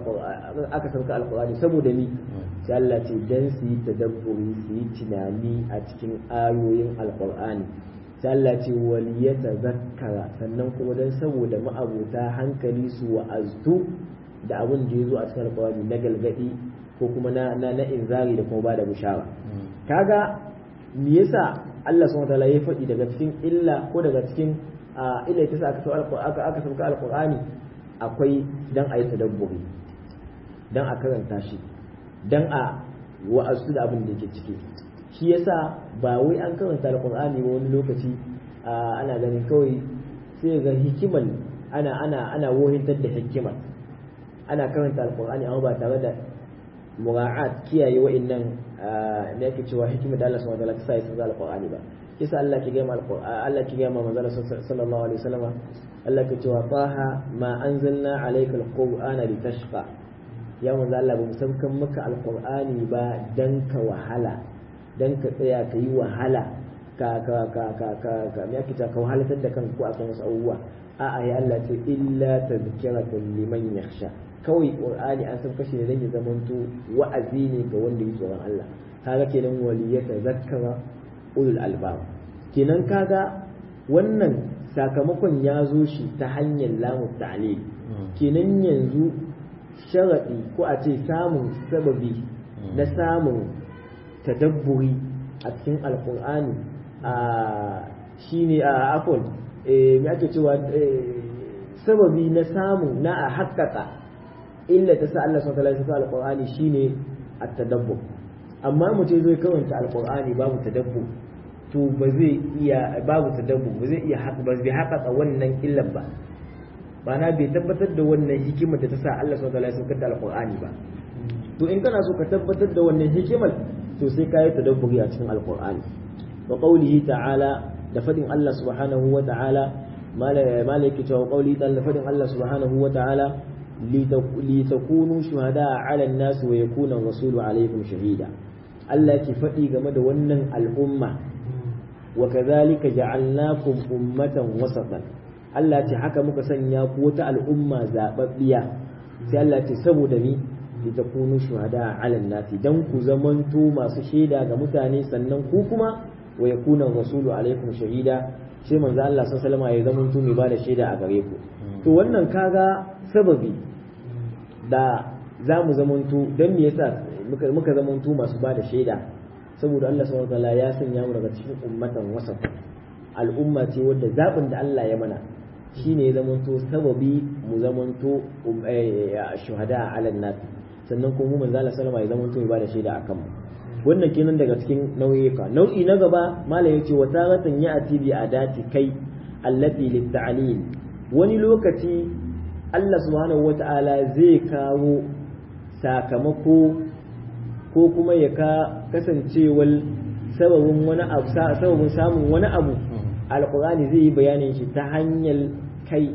aka sauka alkur'ani saboda ni sai Allah ce dan su yi tadabburi su yi tunani a cikin ayoyin alkur'ani sai Allah ce waliyata zakkara sannan kuma dan saboda ma'abuta hankali su wa'aztu da abin da ya zo a cikin alkur'ani na galgadi ko kuma na na inzari da kuma bada bishara kaga me yasa Allah subhanahu wataala ya faɗi daga cikin illa ko daga cikin illa ta sa aka aka sauka alkur'ani akwai dan a yi tadabburi dan a karanta shi dan a wa'azu da abin da yake ciki shi yasa ba wai an karanta alqur'ani ba wani lokaci ana ganin kawai sai ga hikimar ana ana ana wohintar da hikimar ana karanta alqur'ani amma ba tare da mura'at kiyaye wa'annan ne yake cewa hikimar da Allah subhanahu wa ta'ala ta sa ya tsara alqur'ani ba kisa Allah ki gama Allah ki gama manzon sallallahu alaihi wasallam Allah ke cewa taha ma anzalna alayka alqur'ana litashqa ya manzo Allah bamu saukan maka alqur'ani ba dan ka wahala dan ka tsaya ka yi wahala ka ka ka ka ka ka me yake ka wahalatar da kanka ko a kan wasu abubuwa a'a ya Allah ce illa tadhkiratan liman yakhsha kawai qur'ani an san kashe ne dan ya zamanto wa'azi ne ga wanda yi tsoron Allah kaga kenan waliyata zakkara ulul albab kenan kaga wannan sakamakon ya zo shi ta hanyar lamu ta'lil kenan yanzu sharadi ko a ce samun sababi na samun tadabburi a cikin alkur'ani a shine a afon me ake cewa sababi na samun na a haƙƙaƙa illa ta sa Allah subhanahu wa ta'ala alkur'ani shine at-tadabbur amma mutum zai karanta alkur'ani babu tadabbur to ba zai iya babu tadabbu ba zai iya ba zai haƙaƙa wannan illar ba ma'ana bai tabbatar da wannan hikimar da ta sa Allah subhanahu wataala ya saukar da alqur'ani ba to in kana so ka tabbatar da wannan hikimar to sai ka yi tadabburi a cikin alqur'ani wa qawlihi ta'ala da fadin Allah subhanahu wa ta'ala malaka cewa qawli ta'ala da fadin Allah subhanahu wa ta'ala litakunu shuhada 'ala an-nas wa yakuna rasulu 'alaykum shahida Allah ke faɗi game da wannan al'umma وكذلك جعلناكم أمة وسطا Allah ce haka muka sanya ku wata al'umma zababbiya sai Allah ce saboda ni litakunu shuhada ala nasi dan ku zamanto masu shaida ga mutane sannan ku kuma wa yakuna rasulu alaikum shahida sai manzo Allah sallallahu alaihi wasallam ya zamanto mai bada shaida a gare ku to wannan kaga sababi da za mu zamanto don me yasa muka muka zamanto masu bada shaida saboda Allah subhanahu wataala ya sanya mu daga cikin ummatan wasaf al'umma ce wadda zabin da Allah ya mana shine ya zamanto sababi mu zamanto shuhada ala nas sannan kuma mu manzo Allah sallallahu alaihi wasallam ya zamanto ya bada shaida akan mu wannan kenan daga cikin nau'ika nau'i na gaba malam yace wa taratan ya'ti bi adati kai allati lit wani lokaci Allah subhanahu wata'ala zai kawo sakamako ko kuma ya ka kasancewar sababin wani abu sababin samun wani abu alqur'ani zai yi bayanin shi ta hanyar kai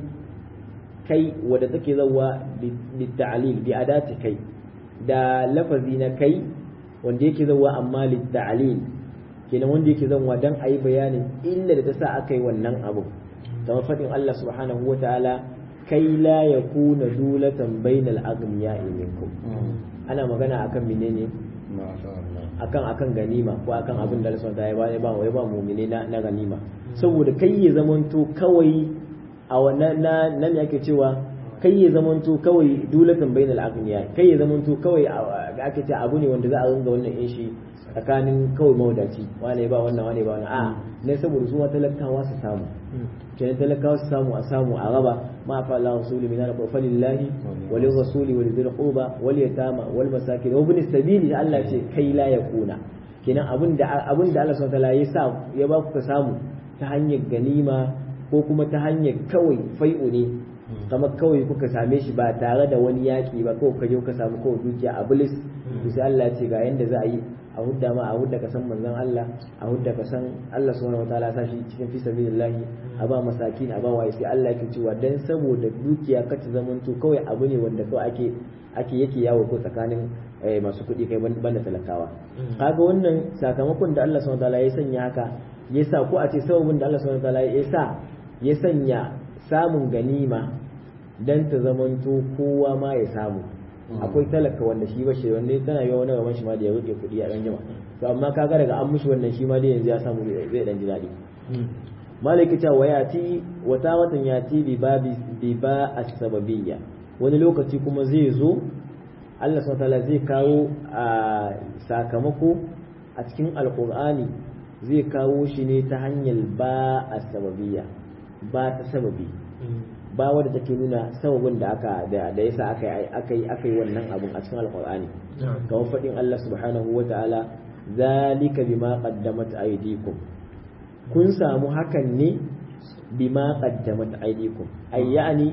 kai wadda take zawa litta'alil bi adati kai da lafazi na kai wanda yake zawa amma litta'alil kenan wanda yake zawa dan ayi bayanin illa da ta sa aka yi wannan abu kamar faɗin Allah subhanahu wa ta'ala kai la ya kuna dulatan bainal aghniya'i minkum ana magana akan menene akan akan ganima ko akan abin da Allah subhanahu wa ta'ala ya ba ya ba mu'mini na, na ganima saboda kai ya zamanto kawai a wannan na nan yake cewa kai ya zamanto kawai dulatan bainal aghniya kai ya zamanto kawai ake ce abu ne wanda za a ringa wannan in shi tsakanin kawai mawadaci wane ba wannan wane ba wannan a ne saboda su talakawa su samu kenan talakawa su samu a samu a raba ma fa Allah rasuli min al falillahi wa lil rasuli wa lil qurba wal yatama wal masakin wa ibn sabili Allah ce kai la yakuna kenan abin da abin da Allah subhanahu wa ta'ala ya sa ya ba ku ka samu ta hanyar ganima ko kuma ta hanyar kawai fai'u ne kamar kawai kuka same shi ba tare da wani yaƙi ba kawai ka je ka samu kawai dukiya a bilis to sai Allah ya ce ga yanda za a yi a hudda ma a hudda ka san manzon Allah a hudda ka san Allah subhanahu wataala sa shi cikin fi sabilillah a ba masakin a ba wa sai Allah yake cewa dan saboda dukiya ka ta zamanto kawai abu ne wanda kawai ake ake yake yawo ko tsakanin masu kuɗi kai banda talakawa kaga wannan sakamakon da Allah subhanahu wataala ya sanya haka ya sa ko a ce sababin da Allah subhanahu wataala ya sa ya sanya samun ganima dan ta zamanto kowa ma ya samu akwai talaka wanda shi ba shi wanda tana yi wani gaban shi ma da ya rike kuɗi a ɗan jima to amma kaga daga an mushi wannan shi ma dai yanzu ya samu zai dan ji daɗi malaki ta wayati wata watan yati bi babi bi ba as-sababiyya wani lokaci kuma zai zo Allah subhanahu zai kawo a sakamako a cikin alqur'ani zai kawo shi ne ta hanyar ba as-sababiyya ba ta sababi ba wadda take nuna sababin da aka da da yasa aka yi aka yi aka yi wannan abun a cikin alqur'ani kamar fadin Allah subhanahu wata'ala zalika bima qaddamat aydikum kun samu hakan ne bima qaddamat aydikum ay yani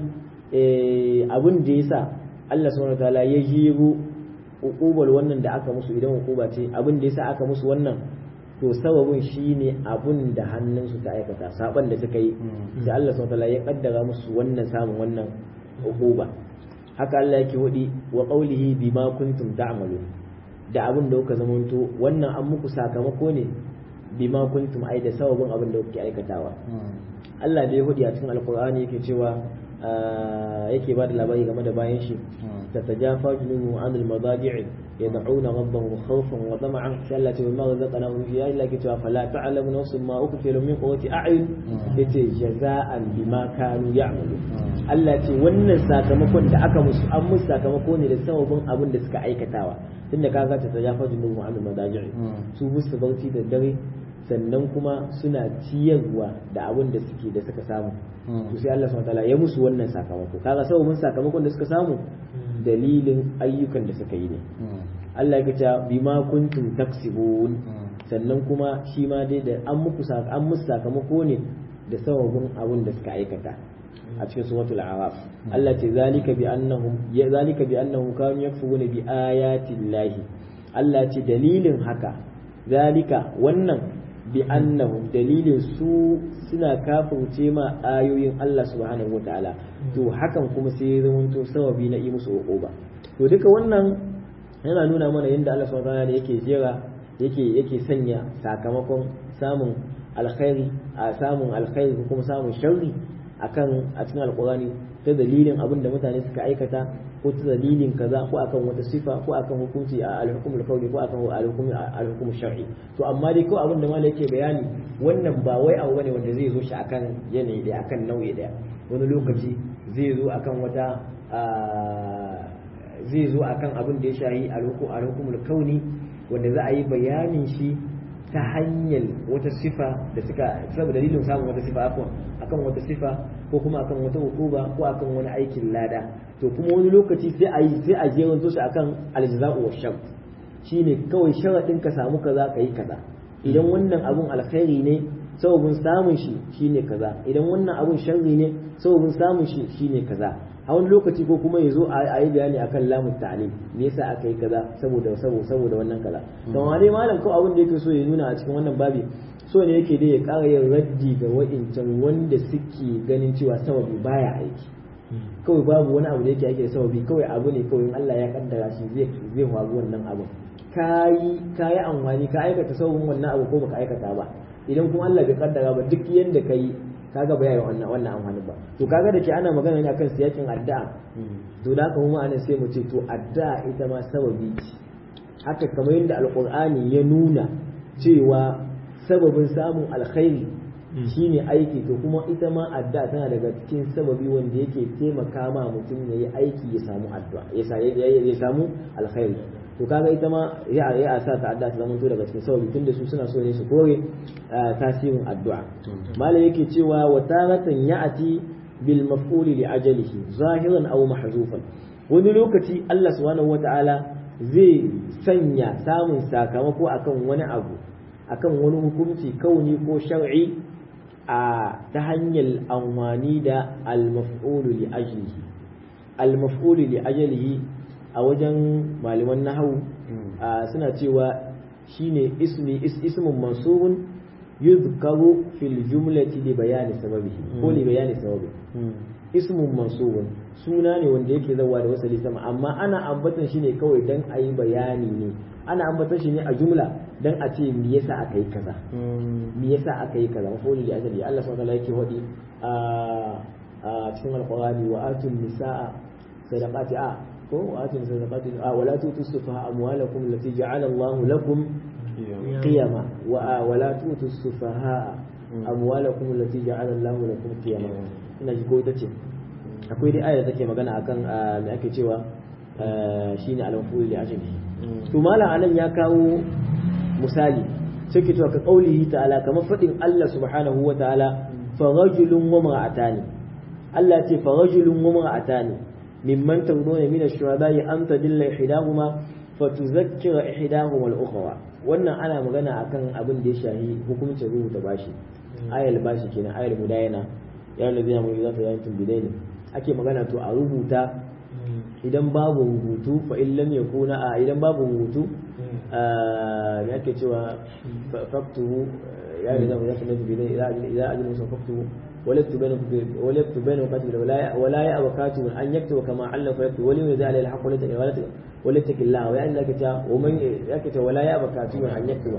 eh abun da yasa Allah subhanahu wata'ala ya jiro uqubal wannan da aka musu idan uquba ce abun da yasa aka musu wannan to sababin shine abun da hannunsu ta aikata saban da suka yi sai Allah subhanahu wataala ya kaddara musu wannan samun wannan uquba haka Allah yake wadi wa qawlihi bima kuntum ta'malun da abun da kuka zamanto wannan an muku sakamako ne bima kuntum ai da sababin abin da kuke aikatawa Allah da ya hudi a cikin alqur'ani yake cewa yake ba da labari game da bayan shi تتجافى جنوبهم عن المضاجع يدعون ربهم خوفا وطمعا سألت وما رزقناهم فيها إلا كتاب فلا تعلم نفس ما أكفر من قوة أعين جزاء بما كانوا يعملون Allah ce wannan sakamakon da aka musu an musu sakamako ne da sababin abin da suka aikatawa tunda kaga ta tajafa junubu an madaji'i su musu bauti da dare sannan kuma suna ciyarwa da abin da suke da suka samu to sai Allah subhanahu wataala ya musu wannan sakamako kaga sababin sakamakon da suka samu dalilin ayyukan da suka yi ne Allah ya ce bima kuntum taksibun sannan kuma shi ma dai da an muku an musu sakamako ne da sababin abin da suka aikata a cikin suratul araf Allah ce zalika bi annahum ya zalika bi annahum kanu yakfuruna bi ayati llahi Allah ce dalilin haka zalika wannan bi annahum dalilin su suna kafirce ma ayoyin Allah subhanahu wataala to hakan kuma sai ya zamanto sababi na yi musu uquba to duka wannan yana nuna mana yadda Allah subhanahu wataala yake jera yake yake sanya sakamakon samun alkhairi a samun alkhairi ko kuma samun sharri akan a cikin alqur'ani ta dalilin abin da mutane suka aikata ko ta dalilin kaza ko akan wata sifa ko akan hukunci a al-hukm al-qawli ko akan al-hukm al-hukm shar'i to amma dai ko abin da malai yake bayani wannan ba wai abu bane wanda zai zo shi akan yanayi daya akan nau'i daya wani lokaci zai zo akan wata zai zo akan abin da ya shahi al-hukm al-hukm al-kauni wanda za a yi bayanin shi ta hanyar wata sifa da suka saboda dalilin samun wata sifa akan wata sifa ko kuma akan wata hukuma ko akan wani aikin lada to kuma wani lokaci sai a yi sai a je wanzo shi akan aljaza'u wa shart shine kawai sharadin ka samu kaza ka yi kaza idan wannan abun alkhairi ne sababin samun shi shine kaza idan wannan abun sharri ne sababin samun shi shine kaza a wani lokaci ko kuma ya zo a yi bayani akan lamun ta'alim me yasa aka yi kaza saboda saboda saboda wannan kaza to amma dai malam ko abin da yake so ya nuna a cikin wannan babi so ne yake dai ya ƙara yin raddi ga wa'incan wanda suke ganin cewa sababi baya aiki kawai babu wani abu da yake ake da sababi kawai abu ne kawai in Allah ya kaddara shi zai zai faru wannan abu kayi kayi amfani ka aikata sababin wannan abu ko baka aikata ba idan kuma Allah bai kaddara ba duk yanda kai kaga ba yayi wannan wannan amfani ba to kaga da ke ana magana ne akan siyakin addu'a to da haka kuma anan sai mu ce to addu'a ita ma sababi ce haka kamar yadda alqur'ani ya nuna cewa sababin samun alkhairi shine aiki to kuma ita ma addu'a tana daga cikin sababi wanda yake taimaka ma mutum yayi aiki ya samu addu'a ya samu alkhairi to kaga ita ma ya ya sa ta addu'a ta zama daga cikin sababi tunda su suna so ne su kore tasirin addu'a malam yake cewa wa taratan ya'ati bil maf'uli li ajalihi zahiran aw mahzufan wani lokaci Allah subhanahu wata'ala zai sanya samun sakamako akan wani abu akan wani hukunci kauni ko shar'i a ta hanyar amfani da al-maf'ulu li ajlihi al-maf'ulu li ajlihi a wajen malaman nahawu suna cewa shine ismi ismun mansubun yuzkaru fil jumlati li bayani sababihi ko li bayani sababi ismun mansubun suna ne wanda yake zawa da wasali sama amma ana ambatan shi ne kawai dan a yi bayani ne ana ambatan shi ne a jumla dan a ce me yasa aka yi kaza me yasa aka yi kaza mafuli da ajali Allah subhanahu wa ta'ala yake hodi a cikin alqur'ani wa atun nisaa sadaqati a ko wa atun sadaqati a wala tutu sufaha amwalakum allati ja'ala Allahu lakum qiyama wa wala tutu sufaha amwalakum allati ja'ala Allahu lakum qiyama ina ji ko ita ce akwai dai ayar da take magana akan me ake cewa shine al-maf'ul li ajli to malam anan ya kawo misali sai ke cewa ka qaulihi ta'ala kamar fadin Allah subhanahu wa ta'ala fa rajulun wa mar'atani Allah ce fa rajulun wa mar'atani mimman tarduna min ash-shuhada'i an tadilla ihdahuma fa tuzakkira ihdahuma al-ukhra wannan ana magana akan abin da ya shahi hukuncin rubuta bashi ayal bashi kenan ayal mudayana ya ladina mu idza tayantum bidaini ake magana to a rubuta idan babu rubutu fa in lam yakuna a idan babu rubutu me ake cewa faktuhu ya ladina mu idza tayantum bidaini idza ajlu musa faktuhu ولا يكتب ولا يكتب بينهم كاتب ولا ولا يأبى كاتب أن يكتب كما علم فيكتب ولي يزال عليه الحق ولا يتق الله ويعني لك ومن يكتب ولا يأبى كاتب أن يكتب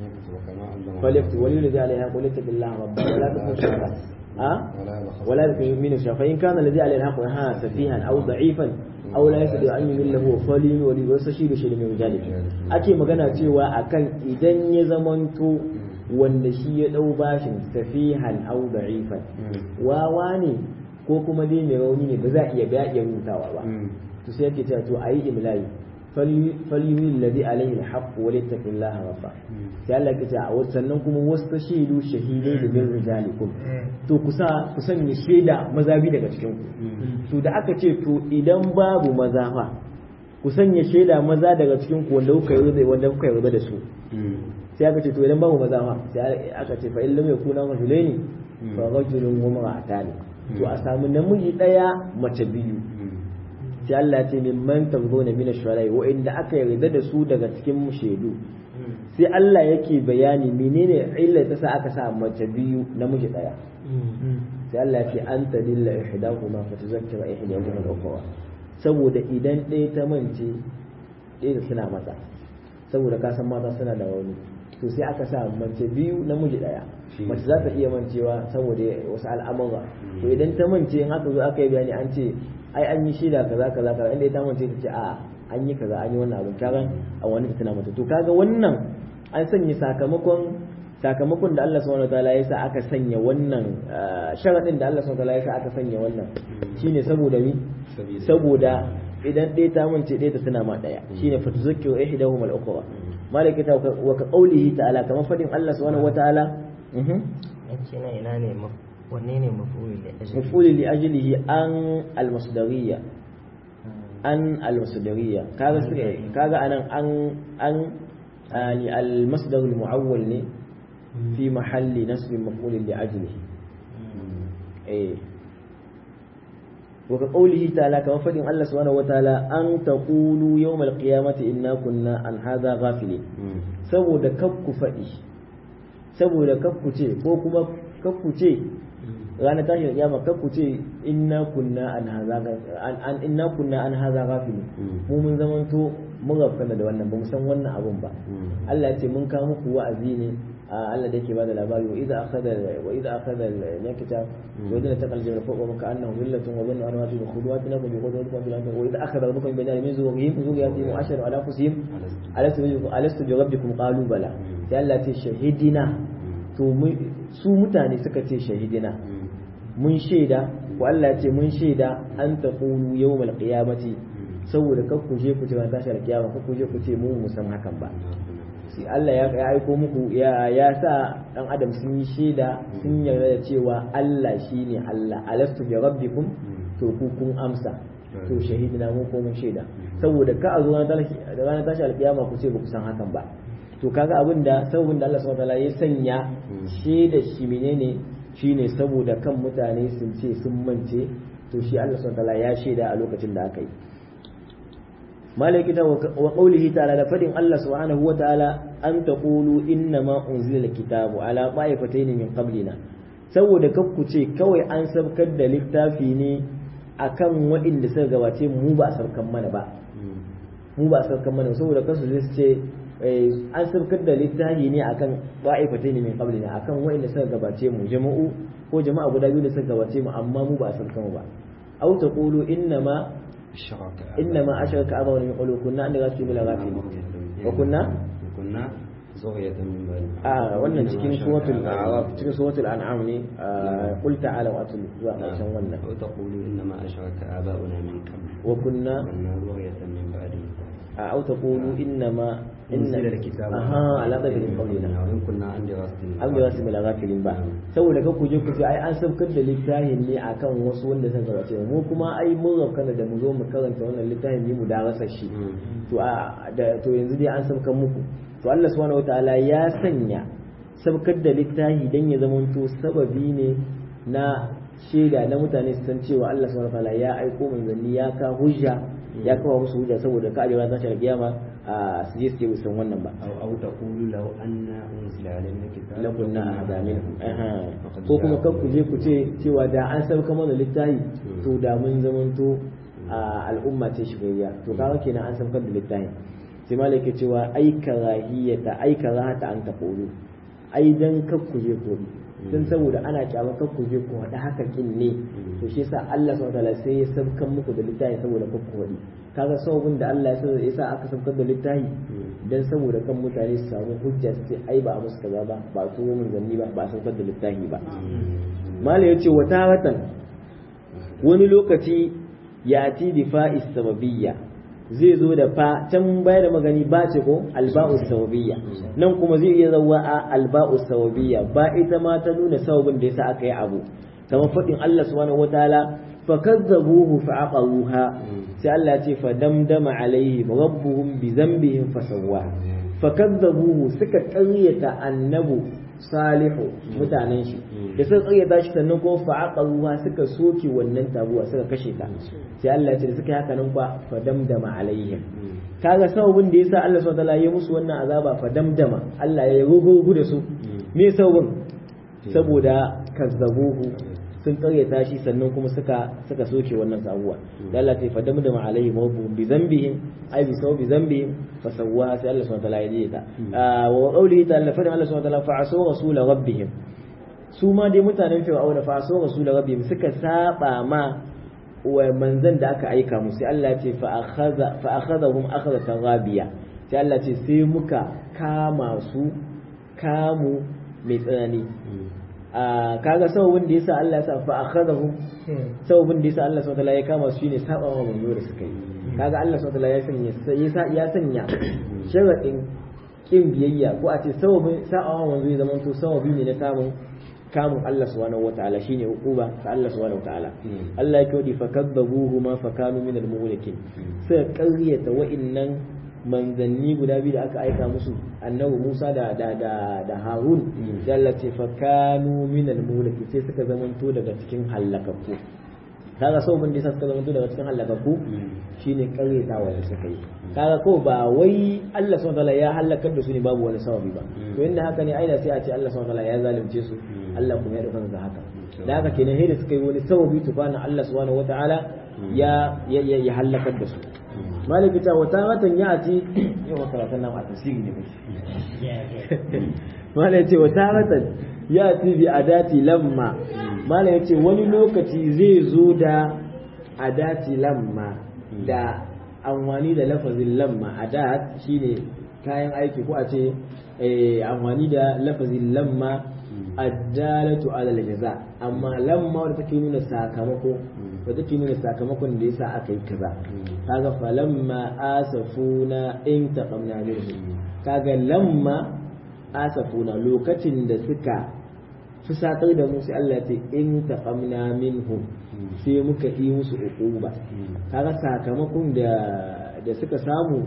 فليكتب ولي يزال عليه الحق ولا يتق الله ربه ولا تكن شرا ها ولا يكن من الشر فإن كان الذي عليه الحق ها سفيها أو ضعيفا أو لا يستطيع أن يمل له فلي ولي ويستشير شيء من ذلك ake magana cewa akan idan ya zamanto wanda shi ya ɗau bashin safihan au da'ifan wawa ne ko kuma dai mai rauni ne ba za a iya ga iya rubutawa ba to sai yake cewa to ayi imla'i falyuhi alladhi alayhi alhaq wa littaqillaha rabba sai Allah yake cewa sannan kuma wastashidu shahidai da min rijalikum to kusa ku sanya shaida maza bi daga cikin ku to da aka ce to idan babu maza fa ku sanya shaida maza daga cikin ku wanda kuka yi wanda kuka yi da su sai aka ce to idan babu maza ma sai aka ce fa in lam yakuna rajulaini fa rajulun wa mar'atani to a samu namiji daya mace biyu sai Allah ya ce min man tabuna min ash-shurai wa inda aka yarda da su daga cikin shaidu sai Allah yake bayani menene illa ta sa aka sa mace biyu namiji daya sai Allah ya ce an tadilla ihdahuma fa tuzakkira ihdahuma al-ukhra saboda idan ɗaya ta mance ɗaya suna mata saboda ka san mata suna da rauni to sai aka sa mace biyu namiji daya mace za ta iya mancewa saboda wasu al'amura to idan ta mance in aka zo aka yi bayani an ce ai an yi shida kaza kaza kaza inda ta mance ta ce a an yi kaza an yi wannan abin kaga a wani ta tana mata to kaga wannan an sanya sakamakon sakamakon da Allah subhanahu wataala ya sa aka sanya wannan sharadin da Allah subhanahu wataala ya sa aka sanya wannan shine saboda mi saboda idan ɗaya ta mance ɗaya ta tana ma ɗaya shine fatuzakkiru ihdahum al-ukhra malaka wa ka qawlihi ta'ala kamar fadin Allah subhanahu wataala yace na ina ne wanne ne mafuli da mafuli li ajlihi an al-masdariyya an al-masdariyya kaga kaga anan an an يعني المصدر المعول ne في محل نصب مفعول لأجله إيه وكقوله تعالى كما فدين الله سبحانه وتعالى أن تقولوا يوم القيامة إنا كنا عن هذا غافلين saboda kakku faɗi saboda kakku ce ko kuma kakku ce ranar tashin kiyama kakku ce inna kunna an haza an inna kunna an haza ghafilin mu mun zamanto mun gafana da wannan ba mu san wannan abun ba Allah ya ce mun kawo muku wa'azi ne Allah da yake bada labari wa idza akhadha wa idza akhadha al-nakita wa idza taqal jabal fawqa maka annahu millatun wa dhanna annahu bi khudwatina wa bi khudwatina bil ardi wa idza akhadha rabbukum min min zuhurihim zuriyatihim wa ashara ala anfusihim alastu alastu bi rabbikum qalu bala sai Allah ya ce shahidina to su mutane suka ce shahidina mun shaida ko Allah ya ce mun shaida an taqulu yawmal qiyamati saboda kar ku je ku ce tashi alkiyama kar ku je ku ce mu mu san hakan ba sai Allah ya ya aiko muku ya ya sa dan adam sun yi shaida sun yarda da cewa Allah shine Allah alastu bi rabbikum to ku kun amsa to shahidina mu ko mun shaida saboda ka a zo ranar tashi alkiyama ku ce ba ku san hakan ba to kaga abin da sababin da Allah subhanahu wataala ya sanya shaida shi menene shine saboda kan mutane sun ce sun mance to shi Allah subhanahu wataala ya shaida a lokacin da aka yi malakita wa qawlihi ta'ala da fadin Allah subhanahu wa ta'ala an taqulu inna ma unzila alkitabu ala ta'ifatayn min qablina saboda kakku ce kawai an sabkar da littafi ne akan waɗanda suka gabace mu ba a sabkan mana ba mu ba a sabkan mana saboda kansu zai ce an sabkar da littafi ne akan ta'ifatayn min qablina akan waɗanda suka gabace mu jama'u ko jama'a guda biyu da suka gabace mu amma mu ba a sabkan ba aw taqulu inna ma إنما أشرك أبونا من قلوب كنا أن غافلين بلا غافلين وكنا كنا زغية من بعد آه wannan cikin suratul a'raf cikin suratul an'am ne qul ta'ala wa atul zuwa ƙarshen wannan أو تقولوا إنما أشرك آباؤنا من قبل wa kunna كنا ذرية من بعده أو تقولوا إنما أنزل الكتاب aha ala da bin qawlina وإن كنا عن دراستنا an ga wasu bala gafilin ba saboda ka kuje ku ce ai an saukar da littafin ne akan wasu wanda suka gabace mu kuma ai mun raukana da mu zo mu karanta wannan littafin ne mu darasa shi to a da to yanzu dai an saukar muku to Allah subhanahu wataala ya sanya saukar da littafi dan ya zamanto sababi ne na shaida na mutane su san cewa Allah subhanahu wataala ya aiko manzanni ya ka hujja ya kawo musu hujja saboda ka ajewa ta shi kiyama a su je su yi san wannan ba أو أو تقولوا لو أن أنزل علينا الكتاب lakunna ahada minhum ko kuma kan ku je ku ce cewa da an sauka mana littafi to da mun zamanto a al'umma ce shigayya to kaga kenan an saukar da littafi sai malai ke cewa ai karahiyata ai karahata an taqulu ai dan kar ku je ku dan saboda ana kyama kar ku je ku hada haka kin ne to shi yasa Allah subhanahu wataala sai ya saukar muku da littafi saboda kar ku hadi kaga sababin da Allah ya sa aka saukar da littafi dan saboda kan mutane su samu hujja su ce ai ba a musu kaza ba ba su mun zanni ba ba a saukar da littafi ba mala yace wata watan wani lokaci ya ti difa'i sababiyya zai zo da fa can baya da magani ba ce ko alba'u sababiyya nan kuma zai iya zawa a alba'u sababiyya ba ita ma ta nuna sababin da yasa aka yi abu kamar faɗin Allah subhanahu wataala fakazzabuhu fa'aqaruha sai Allah ya ce fa damdama alaihim rabbuhum bi dhanbihim fasawwa fakazzabuhu suka ƙaryata annabu salihu mutanen shi da suka ƙaryata shi sannan kuma fa'aqaruha suka soke wannan tabuwa suka kashe ta sai Allah ya ce da suka yi haka nan fa fa damdama alaihim kaga sababin da yasa Allah subhanahu wa ta'ala ya musu wannan azaba fa damdama Allah ya rugugu da su me sababin saboda kazzabuhu sun karyata shi sannan kuma suka suka soke wannan sabuwa da Allah ta fadamu da ma'alaihi mawbu bi zambihim ai bi sawu bi zambihim fa sawwa sai Allah subhanahu wa ta'ala ya yi ta wa qawlihi ta'ala fa Allah subhanahu wa ta'ala fa asu rasul rabbihim su ma dai mutanen fir'auna fa asu rasul rabbihim suka saba ma wa manzan da aka aika musu sai Allah ce fa akhadha fa akhadhahum akhadhatan rabiya sai Allah ce sai muka kama su kamu mai tsanani a kaga sababin da yasa Allah ya sa fa akhadhahum sababin da yasa Allah subhanahu ya kama su shine saba wa manzo da suka yi kaga Allah subhanahu ya sanya ya sanya sharadin kin biyayya ko a ce sababin saba wa manzo ya zama to sababi ne na samun kamun Allah subhanahu wataala shine uquba ta Allah subhanahu wataala Allah ya kodi fakadzabuhu ma fakanu min al-muhlikin sai ƙaryata wa'innan manzanni guda biyu da aka aika musu annabi Musa da da da, da Harun da Allah ce fakanu min al-muhlikin sai suka zamanto daga cikin halakakku kaga sau mun disa suka zamanto daga cikin halakakku shine ƙaryatawa da suka yi kaga ko ba wai Allah subhanahu wataala ya halakar da su ne babu wani sababi ba to inda haka ne aina sai a ce Allah subhanahu wataala ya zalunce su Allah kuma ya dauka haka da haka kenan sai da suka yi wani sababi tufana Allah subhanahu wataala ya ya ya halakar da su maliki ta wata watan ya ci yau makaratan nan a tafsiri ne malai ce wata watan ya ci bi adati lamma malai ce wani lokaci zai zo da adati lamma da amfani da lafazin lamma adat shine kayan aiki ko a ce amfani da lafazin lamma addalatu ala jaza amma lamma wadda take nuna sakamako wadda take nuna sakamakon da yasa aka yi kaza kaga falamma asafuna in taqamna minhum kaga lamma asafuna lokacin da suka fusatar da mu sai Allah ya ce in taqamna minhum sai muka yi musu uquba kaga sakamakon da da suka samu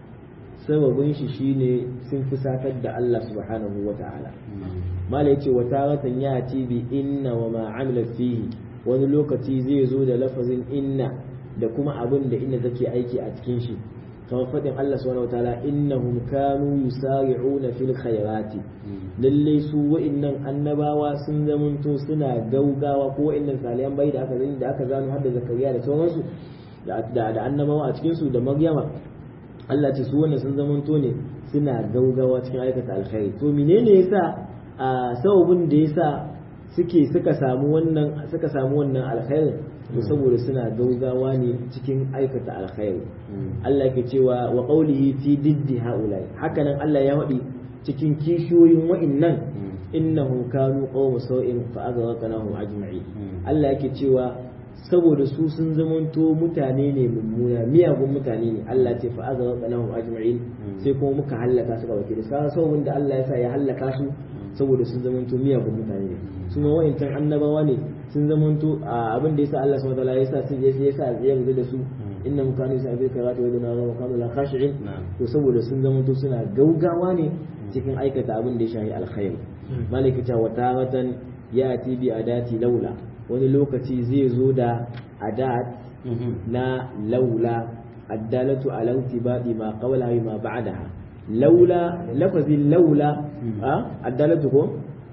sababin shi shine sun fusatar da Allah subhanahu wata'ala mala yace wa taratan yati bi inna wa ma amila fihi wani lokaci zai zo da lafazin inna da kuma abin da inna take aiki a cikin shi kamar faɗin Allah subhanahu wataala innahum kanu yusari'una fil khairati lalle su wa'innan annabawa sun zamanto suna gaugawa ko wa'innan salihan bai da aka zani da aka zano har da zakariya da sauransu da da annabawa a cikin su da maryama Allah ce su wannan sun zamanto ne suna gaugawa cikin aikata alkhairi to menene yasa a sababin da yasa suke suka samu wannan suka samu wannan alkhairin to saboda suna gaugawa ne cikin aikata alkhairi Allah ke cewa wa qawlihi fi diddi haulai hakanan Allah ya faɗi cikin kishiyoyin wa'innan innahum kanu qawma sau'in fa aghraqnahum ajma'in Allah yake cewa saboda su sun zamanto mutane ne mummuna miyagun mutane ne Allah ce fa aghraqnahum ajma'in sai kuma muka hallaka su gaba da sababin da Allah ya sa ya hallaka su saboda sun zamanto miyagun mutane ne su ma wa'incan annabawa ne sun zamanto abin da yasa Allah subhanahu wataala yasa sun ya sa ya yarda da su innahum kanu yusabbihu karatu wa yaduna wa kanu la khashi'in to saboda sun zamanto suna gaugawa ne cikin aikata abin da ya shahi alkhairi malika ta wata watan yati bi adati laula wani lokaci zai zo da adat na laula addalatu ala intibadi ma qawla ma ba'daha laula lafazin laula addalatu ko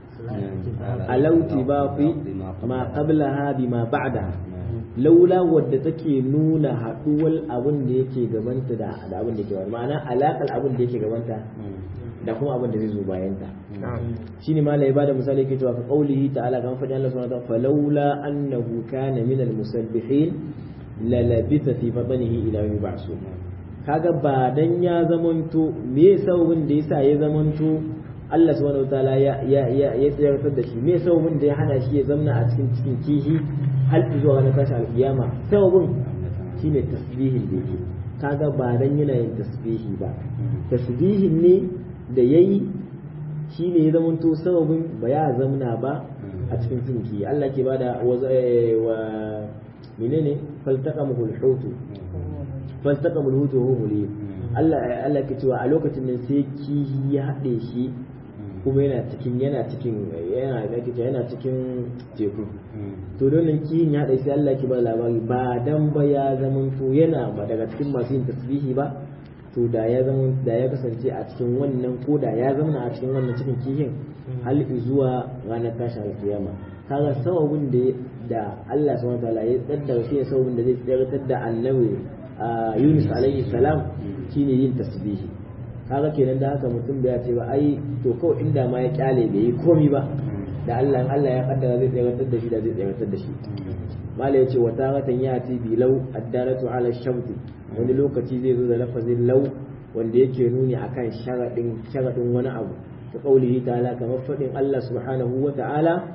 alauti ba fi ma qablaha bima ba'daha laula wadda take nuna haduwar abin da yake gabanta da abin da yake gabanta ma'ana alakal abin da yake gabanta da kuma abin da zai zo bayan ta shine malai ya bada misali yake cewa ka qaulihi ta'ala kan fadi Allah subhanahu wa ta'ala falawla annahu kana min al-musabbihin la labitha fi batnihi ila yawmi ba'su kaga ba dan ya zamanto me sababin da yasa ya zamanto Allah subhanahu wataala ya ya ya ya tsayar da shi me sababin da ya hana shi ya zamna a cikin cikin kihi har zuwa ranar tashi alkiyama sababin shine tasbihin da yake kaga ba dan yana yin tasbihi ba tasbihin ne da yayi shine ya zamanto sababin ba ya zamna ba a cikin cikin kihi Allah ke bada wa menene faltaqamu al-hutu faltaqamu al-hutu huwa mulim Allah Allah ke cewa a lokacin nan sai kihi ya haɗe shi kuma yana cikin yana cikin yana yake yana cikin teku to don nan kihin ya haɗe sai Allah ke ba labari ba dan ba ya zaman to yana ba daga cikin masu yin tasbihi ba to da ya zama da ya kasance a cikin wannan ko da ya zama a cikin wannan cikin kihin hal zuwa ranar tashin alkiyama kaga sababin da da Allah subhanahu wataala ya tsaddara shi ne sababin da zai tsiratar da annabi Yunus alaihi salam shine yin tasbihi kaga kenan da haka mutum bai ce ba ai to kawai inda ma ya kyale bai yi komi ba da Allah Allah ya kaddara zai tsiratar da shi da zai tsiratar da shi mala yace wa taratan yati bi law addaratu ala shamti wani lokaci zai zo da lafazin law wanda yake nuni akan sharadin sharadin wani abu ta qaulihi ta'ala kamar fadin Allah subhanahu wa ta'ala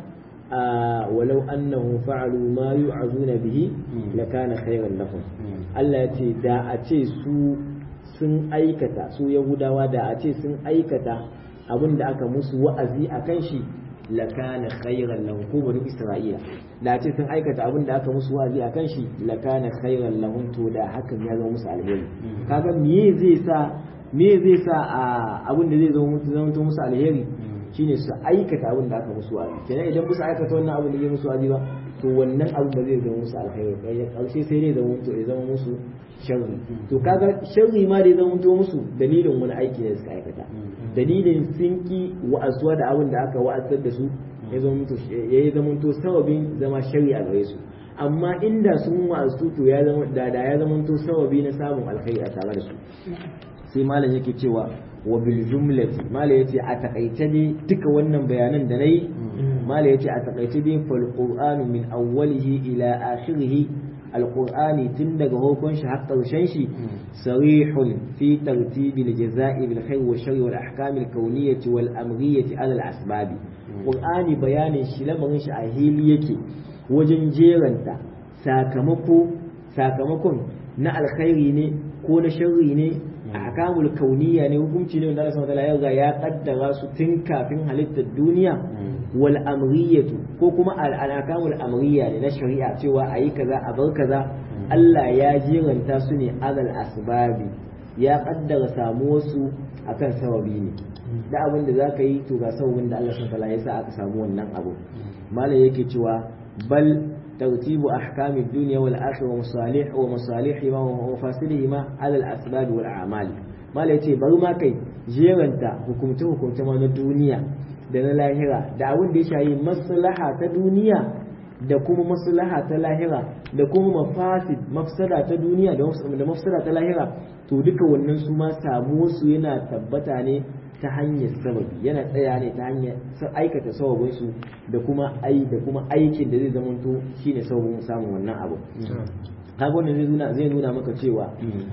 ولو أنهم فعلوا ما يوعظون به لكان خيرا لهم Allah ya ce da a ce su sun aikata su Yahudawa da a ce sun aikata abin da aka musu wa'azi a kan shi lakana khairan lahum ko bani Isra'ila da a ce sun aikata abin da aka musu wa'azi a kan shi lakana khairan lahum to da hakan ya zama musu alheri kaga me zai sa me zai sa abin da zai zama musu musu alheri shine su aikata abin da aka musu wa'azi kenan idan musu aikata wannan abin da ya musu wa'azi ba to wannan abin ba zai zama musu alkhairi kai karshe sai dai zama to ya zama musu sharri to kaga sharri ma da ya zama to musu dalilin wani aiki da suka aikata dalilin sun ki wa'azuwa da abin da aka wa'azar da su ya zama to ya zama to sababin zama sharri a gare su amma inda sun wa'azu to ya zama da da ya zama to sababi na samun alkhairi a tare da su sai malam yake cewa wa bil jumlati mala yace a takaice ne duka wannan bayanan da nayi mala yace a takaice dai fal qur'anu min awwalihi ila akhirih alqur'ani tun daga hukun shi har karshen shi sarihun fi tartibi al-jaza'i bil khair wa sharri wal ahkam al kawniyyah wal amriyyah ala al asbab qur'ani bayanin shi lamarin shi a hili yake wajen jeranta sakamako sakamakon na alkhairi ne ko na sharri ne ahkamul kauniya ne hukunci ne wanda Allah subhanahu wa ta'ala ya kaddara su tun kafin halittar duniya wal amriyatu ko kuma al ahkamul amriya ne na shari'a cewa ayi kaza a bar kaza Allah ya jiranta su ne alal asbabi ya kaddara samuwar su akan sababi ne da abin da zaka yi to ga sababin da Allah subhanahu wa ta'ala ya sa aka samu wannan abu malam yake cewa bal ترتيب أحكام الدنيا والآخرة ومصالح ومصالحهما ومفاسدهما على الأسباب والأعمال ما ليتي برما كي جيرنتا حكمته حكمته من الدنيا da na lahira da abin da ya shayi maslaha ta duniya da kuma maslaha ta lahira da kuma mafasid mafsada ta duniya da mafsada ta lahira to duka wannan su ma samu su yana tabbata ne ta hanyar sababi yana tsaya ne ta hanyar aikata sababin su da kuma ai da kuma aikin da zai zamanto shine sababin samun wannan abu kaga wannan zai nuna zai nuna maka cewa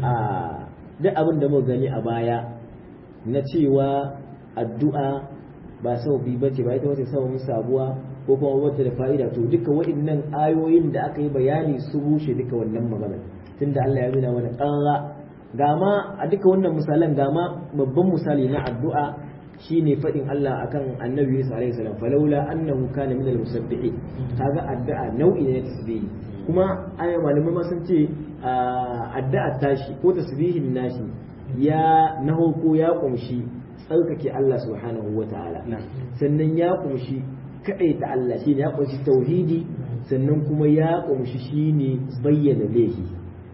a duk abin da muka gani a baya na cewa addu'a ba sababi bace ba ita wace sababin sabuwa ko kuma wata da fa'ida to duka waɗannan ayoyin da aka yi bayani su rushe duka wannan magana tunda Allah ya nuna mana ƙarra gama a duka wannan misalan gama babban misali na addu'a shine fadin Allah akan Annabi Yusuf alaihi salam falawla annahu kana minal musabbihin kaga addu'a nau'i ne na tasbihi kuma ayi malamai ma sun ce addu'a tashi ko tasbihin nashi ya na ko ya kumshi tsarkake Allah subhanahu wataala sannan ya kumshi ta Allah shine ya kumshi tauhidi sannan kuma ya kumshi shine bayyana lehi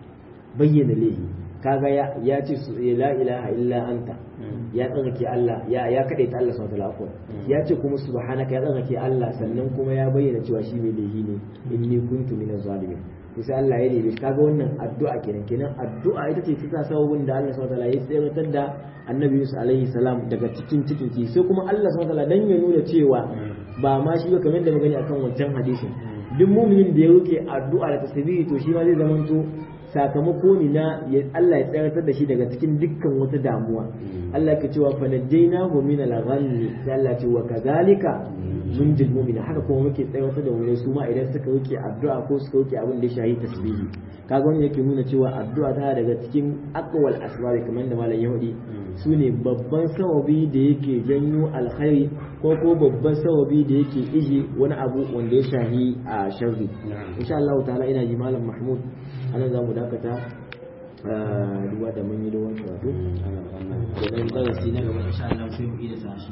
bayyana lehi kaga ya ya ce la ilaha illa anta ya tsarkake Allah ya ya ta Allah subhanahu wa ya ce kuma subhanaka ya tsarkake Allah sannan kuma ya bayyana cewa shi mai lehi ne inni kuntu minaz zalimin to sai Allah ya nemi kaga wannan addu'a kenan kenan addu'a ita ce ta sababin da Allah subhanahu wa ya tsiratar da Annabi Yusuf alaihi salam daga cikin cikin ki sai kuma Allah subhanahu wa dan ya nuna cewa ba ma shi ba kamar da magani akan wancan hadisin duk muminin da ya roke addu'a da tasbihi to shi ma zai zamanto sakamako ne na Allah ya tsaratar da shi daga cikin dukkan wata damuwa Allah ke cewa fa najjaynahu min al-ghammi sai Allah ce wa kadhalika munjil mu'mina haka kuma muke tsaratar da wani su ma idan suka wuce addu'a ko suka wuce abin da ya shahi tasbihi kaga wannan yake nuna cewa addu'a tana daga cikin aqwal asbab kamar da malam Yahudi su ne babban sababi da yake janyo alkhairi ko ko babban sababi da yake ije wani abu wanda ya shahi a sharri insha Allah ta'ala ina ji malam Mahmud anan za mu dakata duba da mun yi da wani karatu da nan darasi na gaba insha Allah sai mu iya sa shi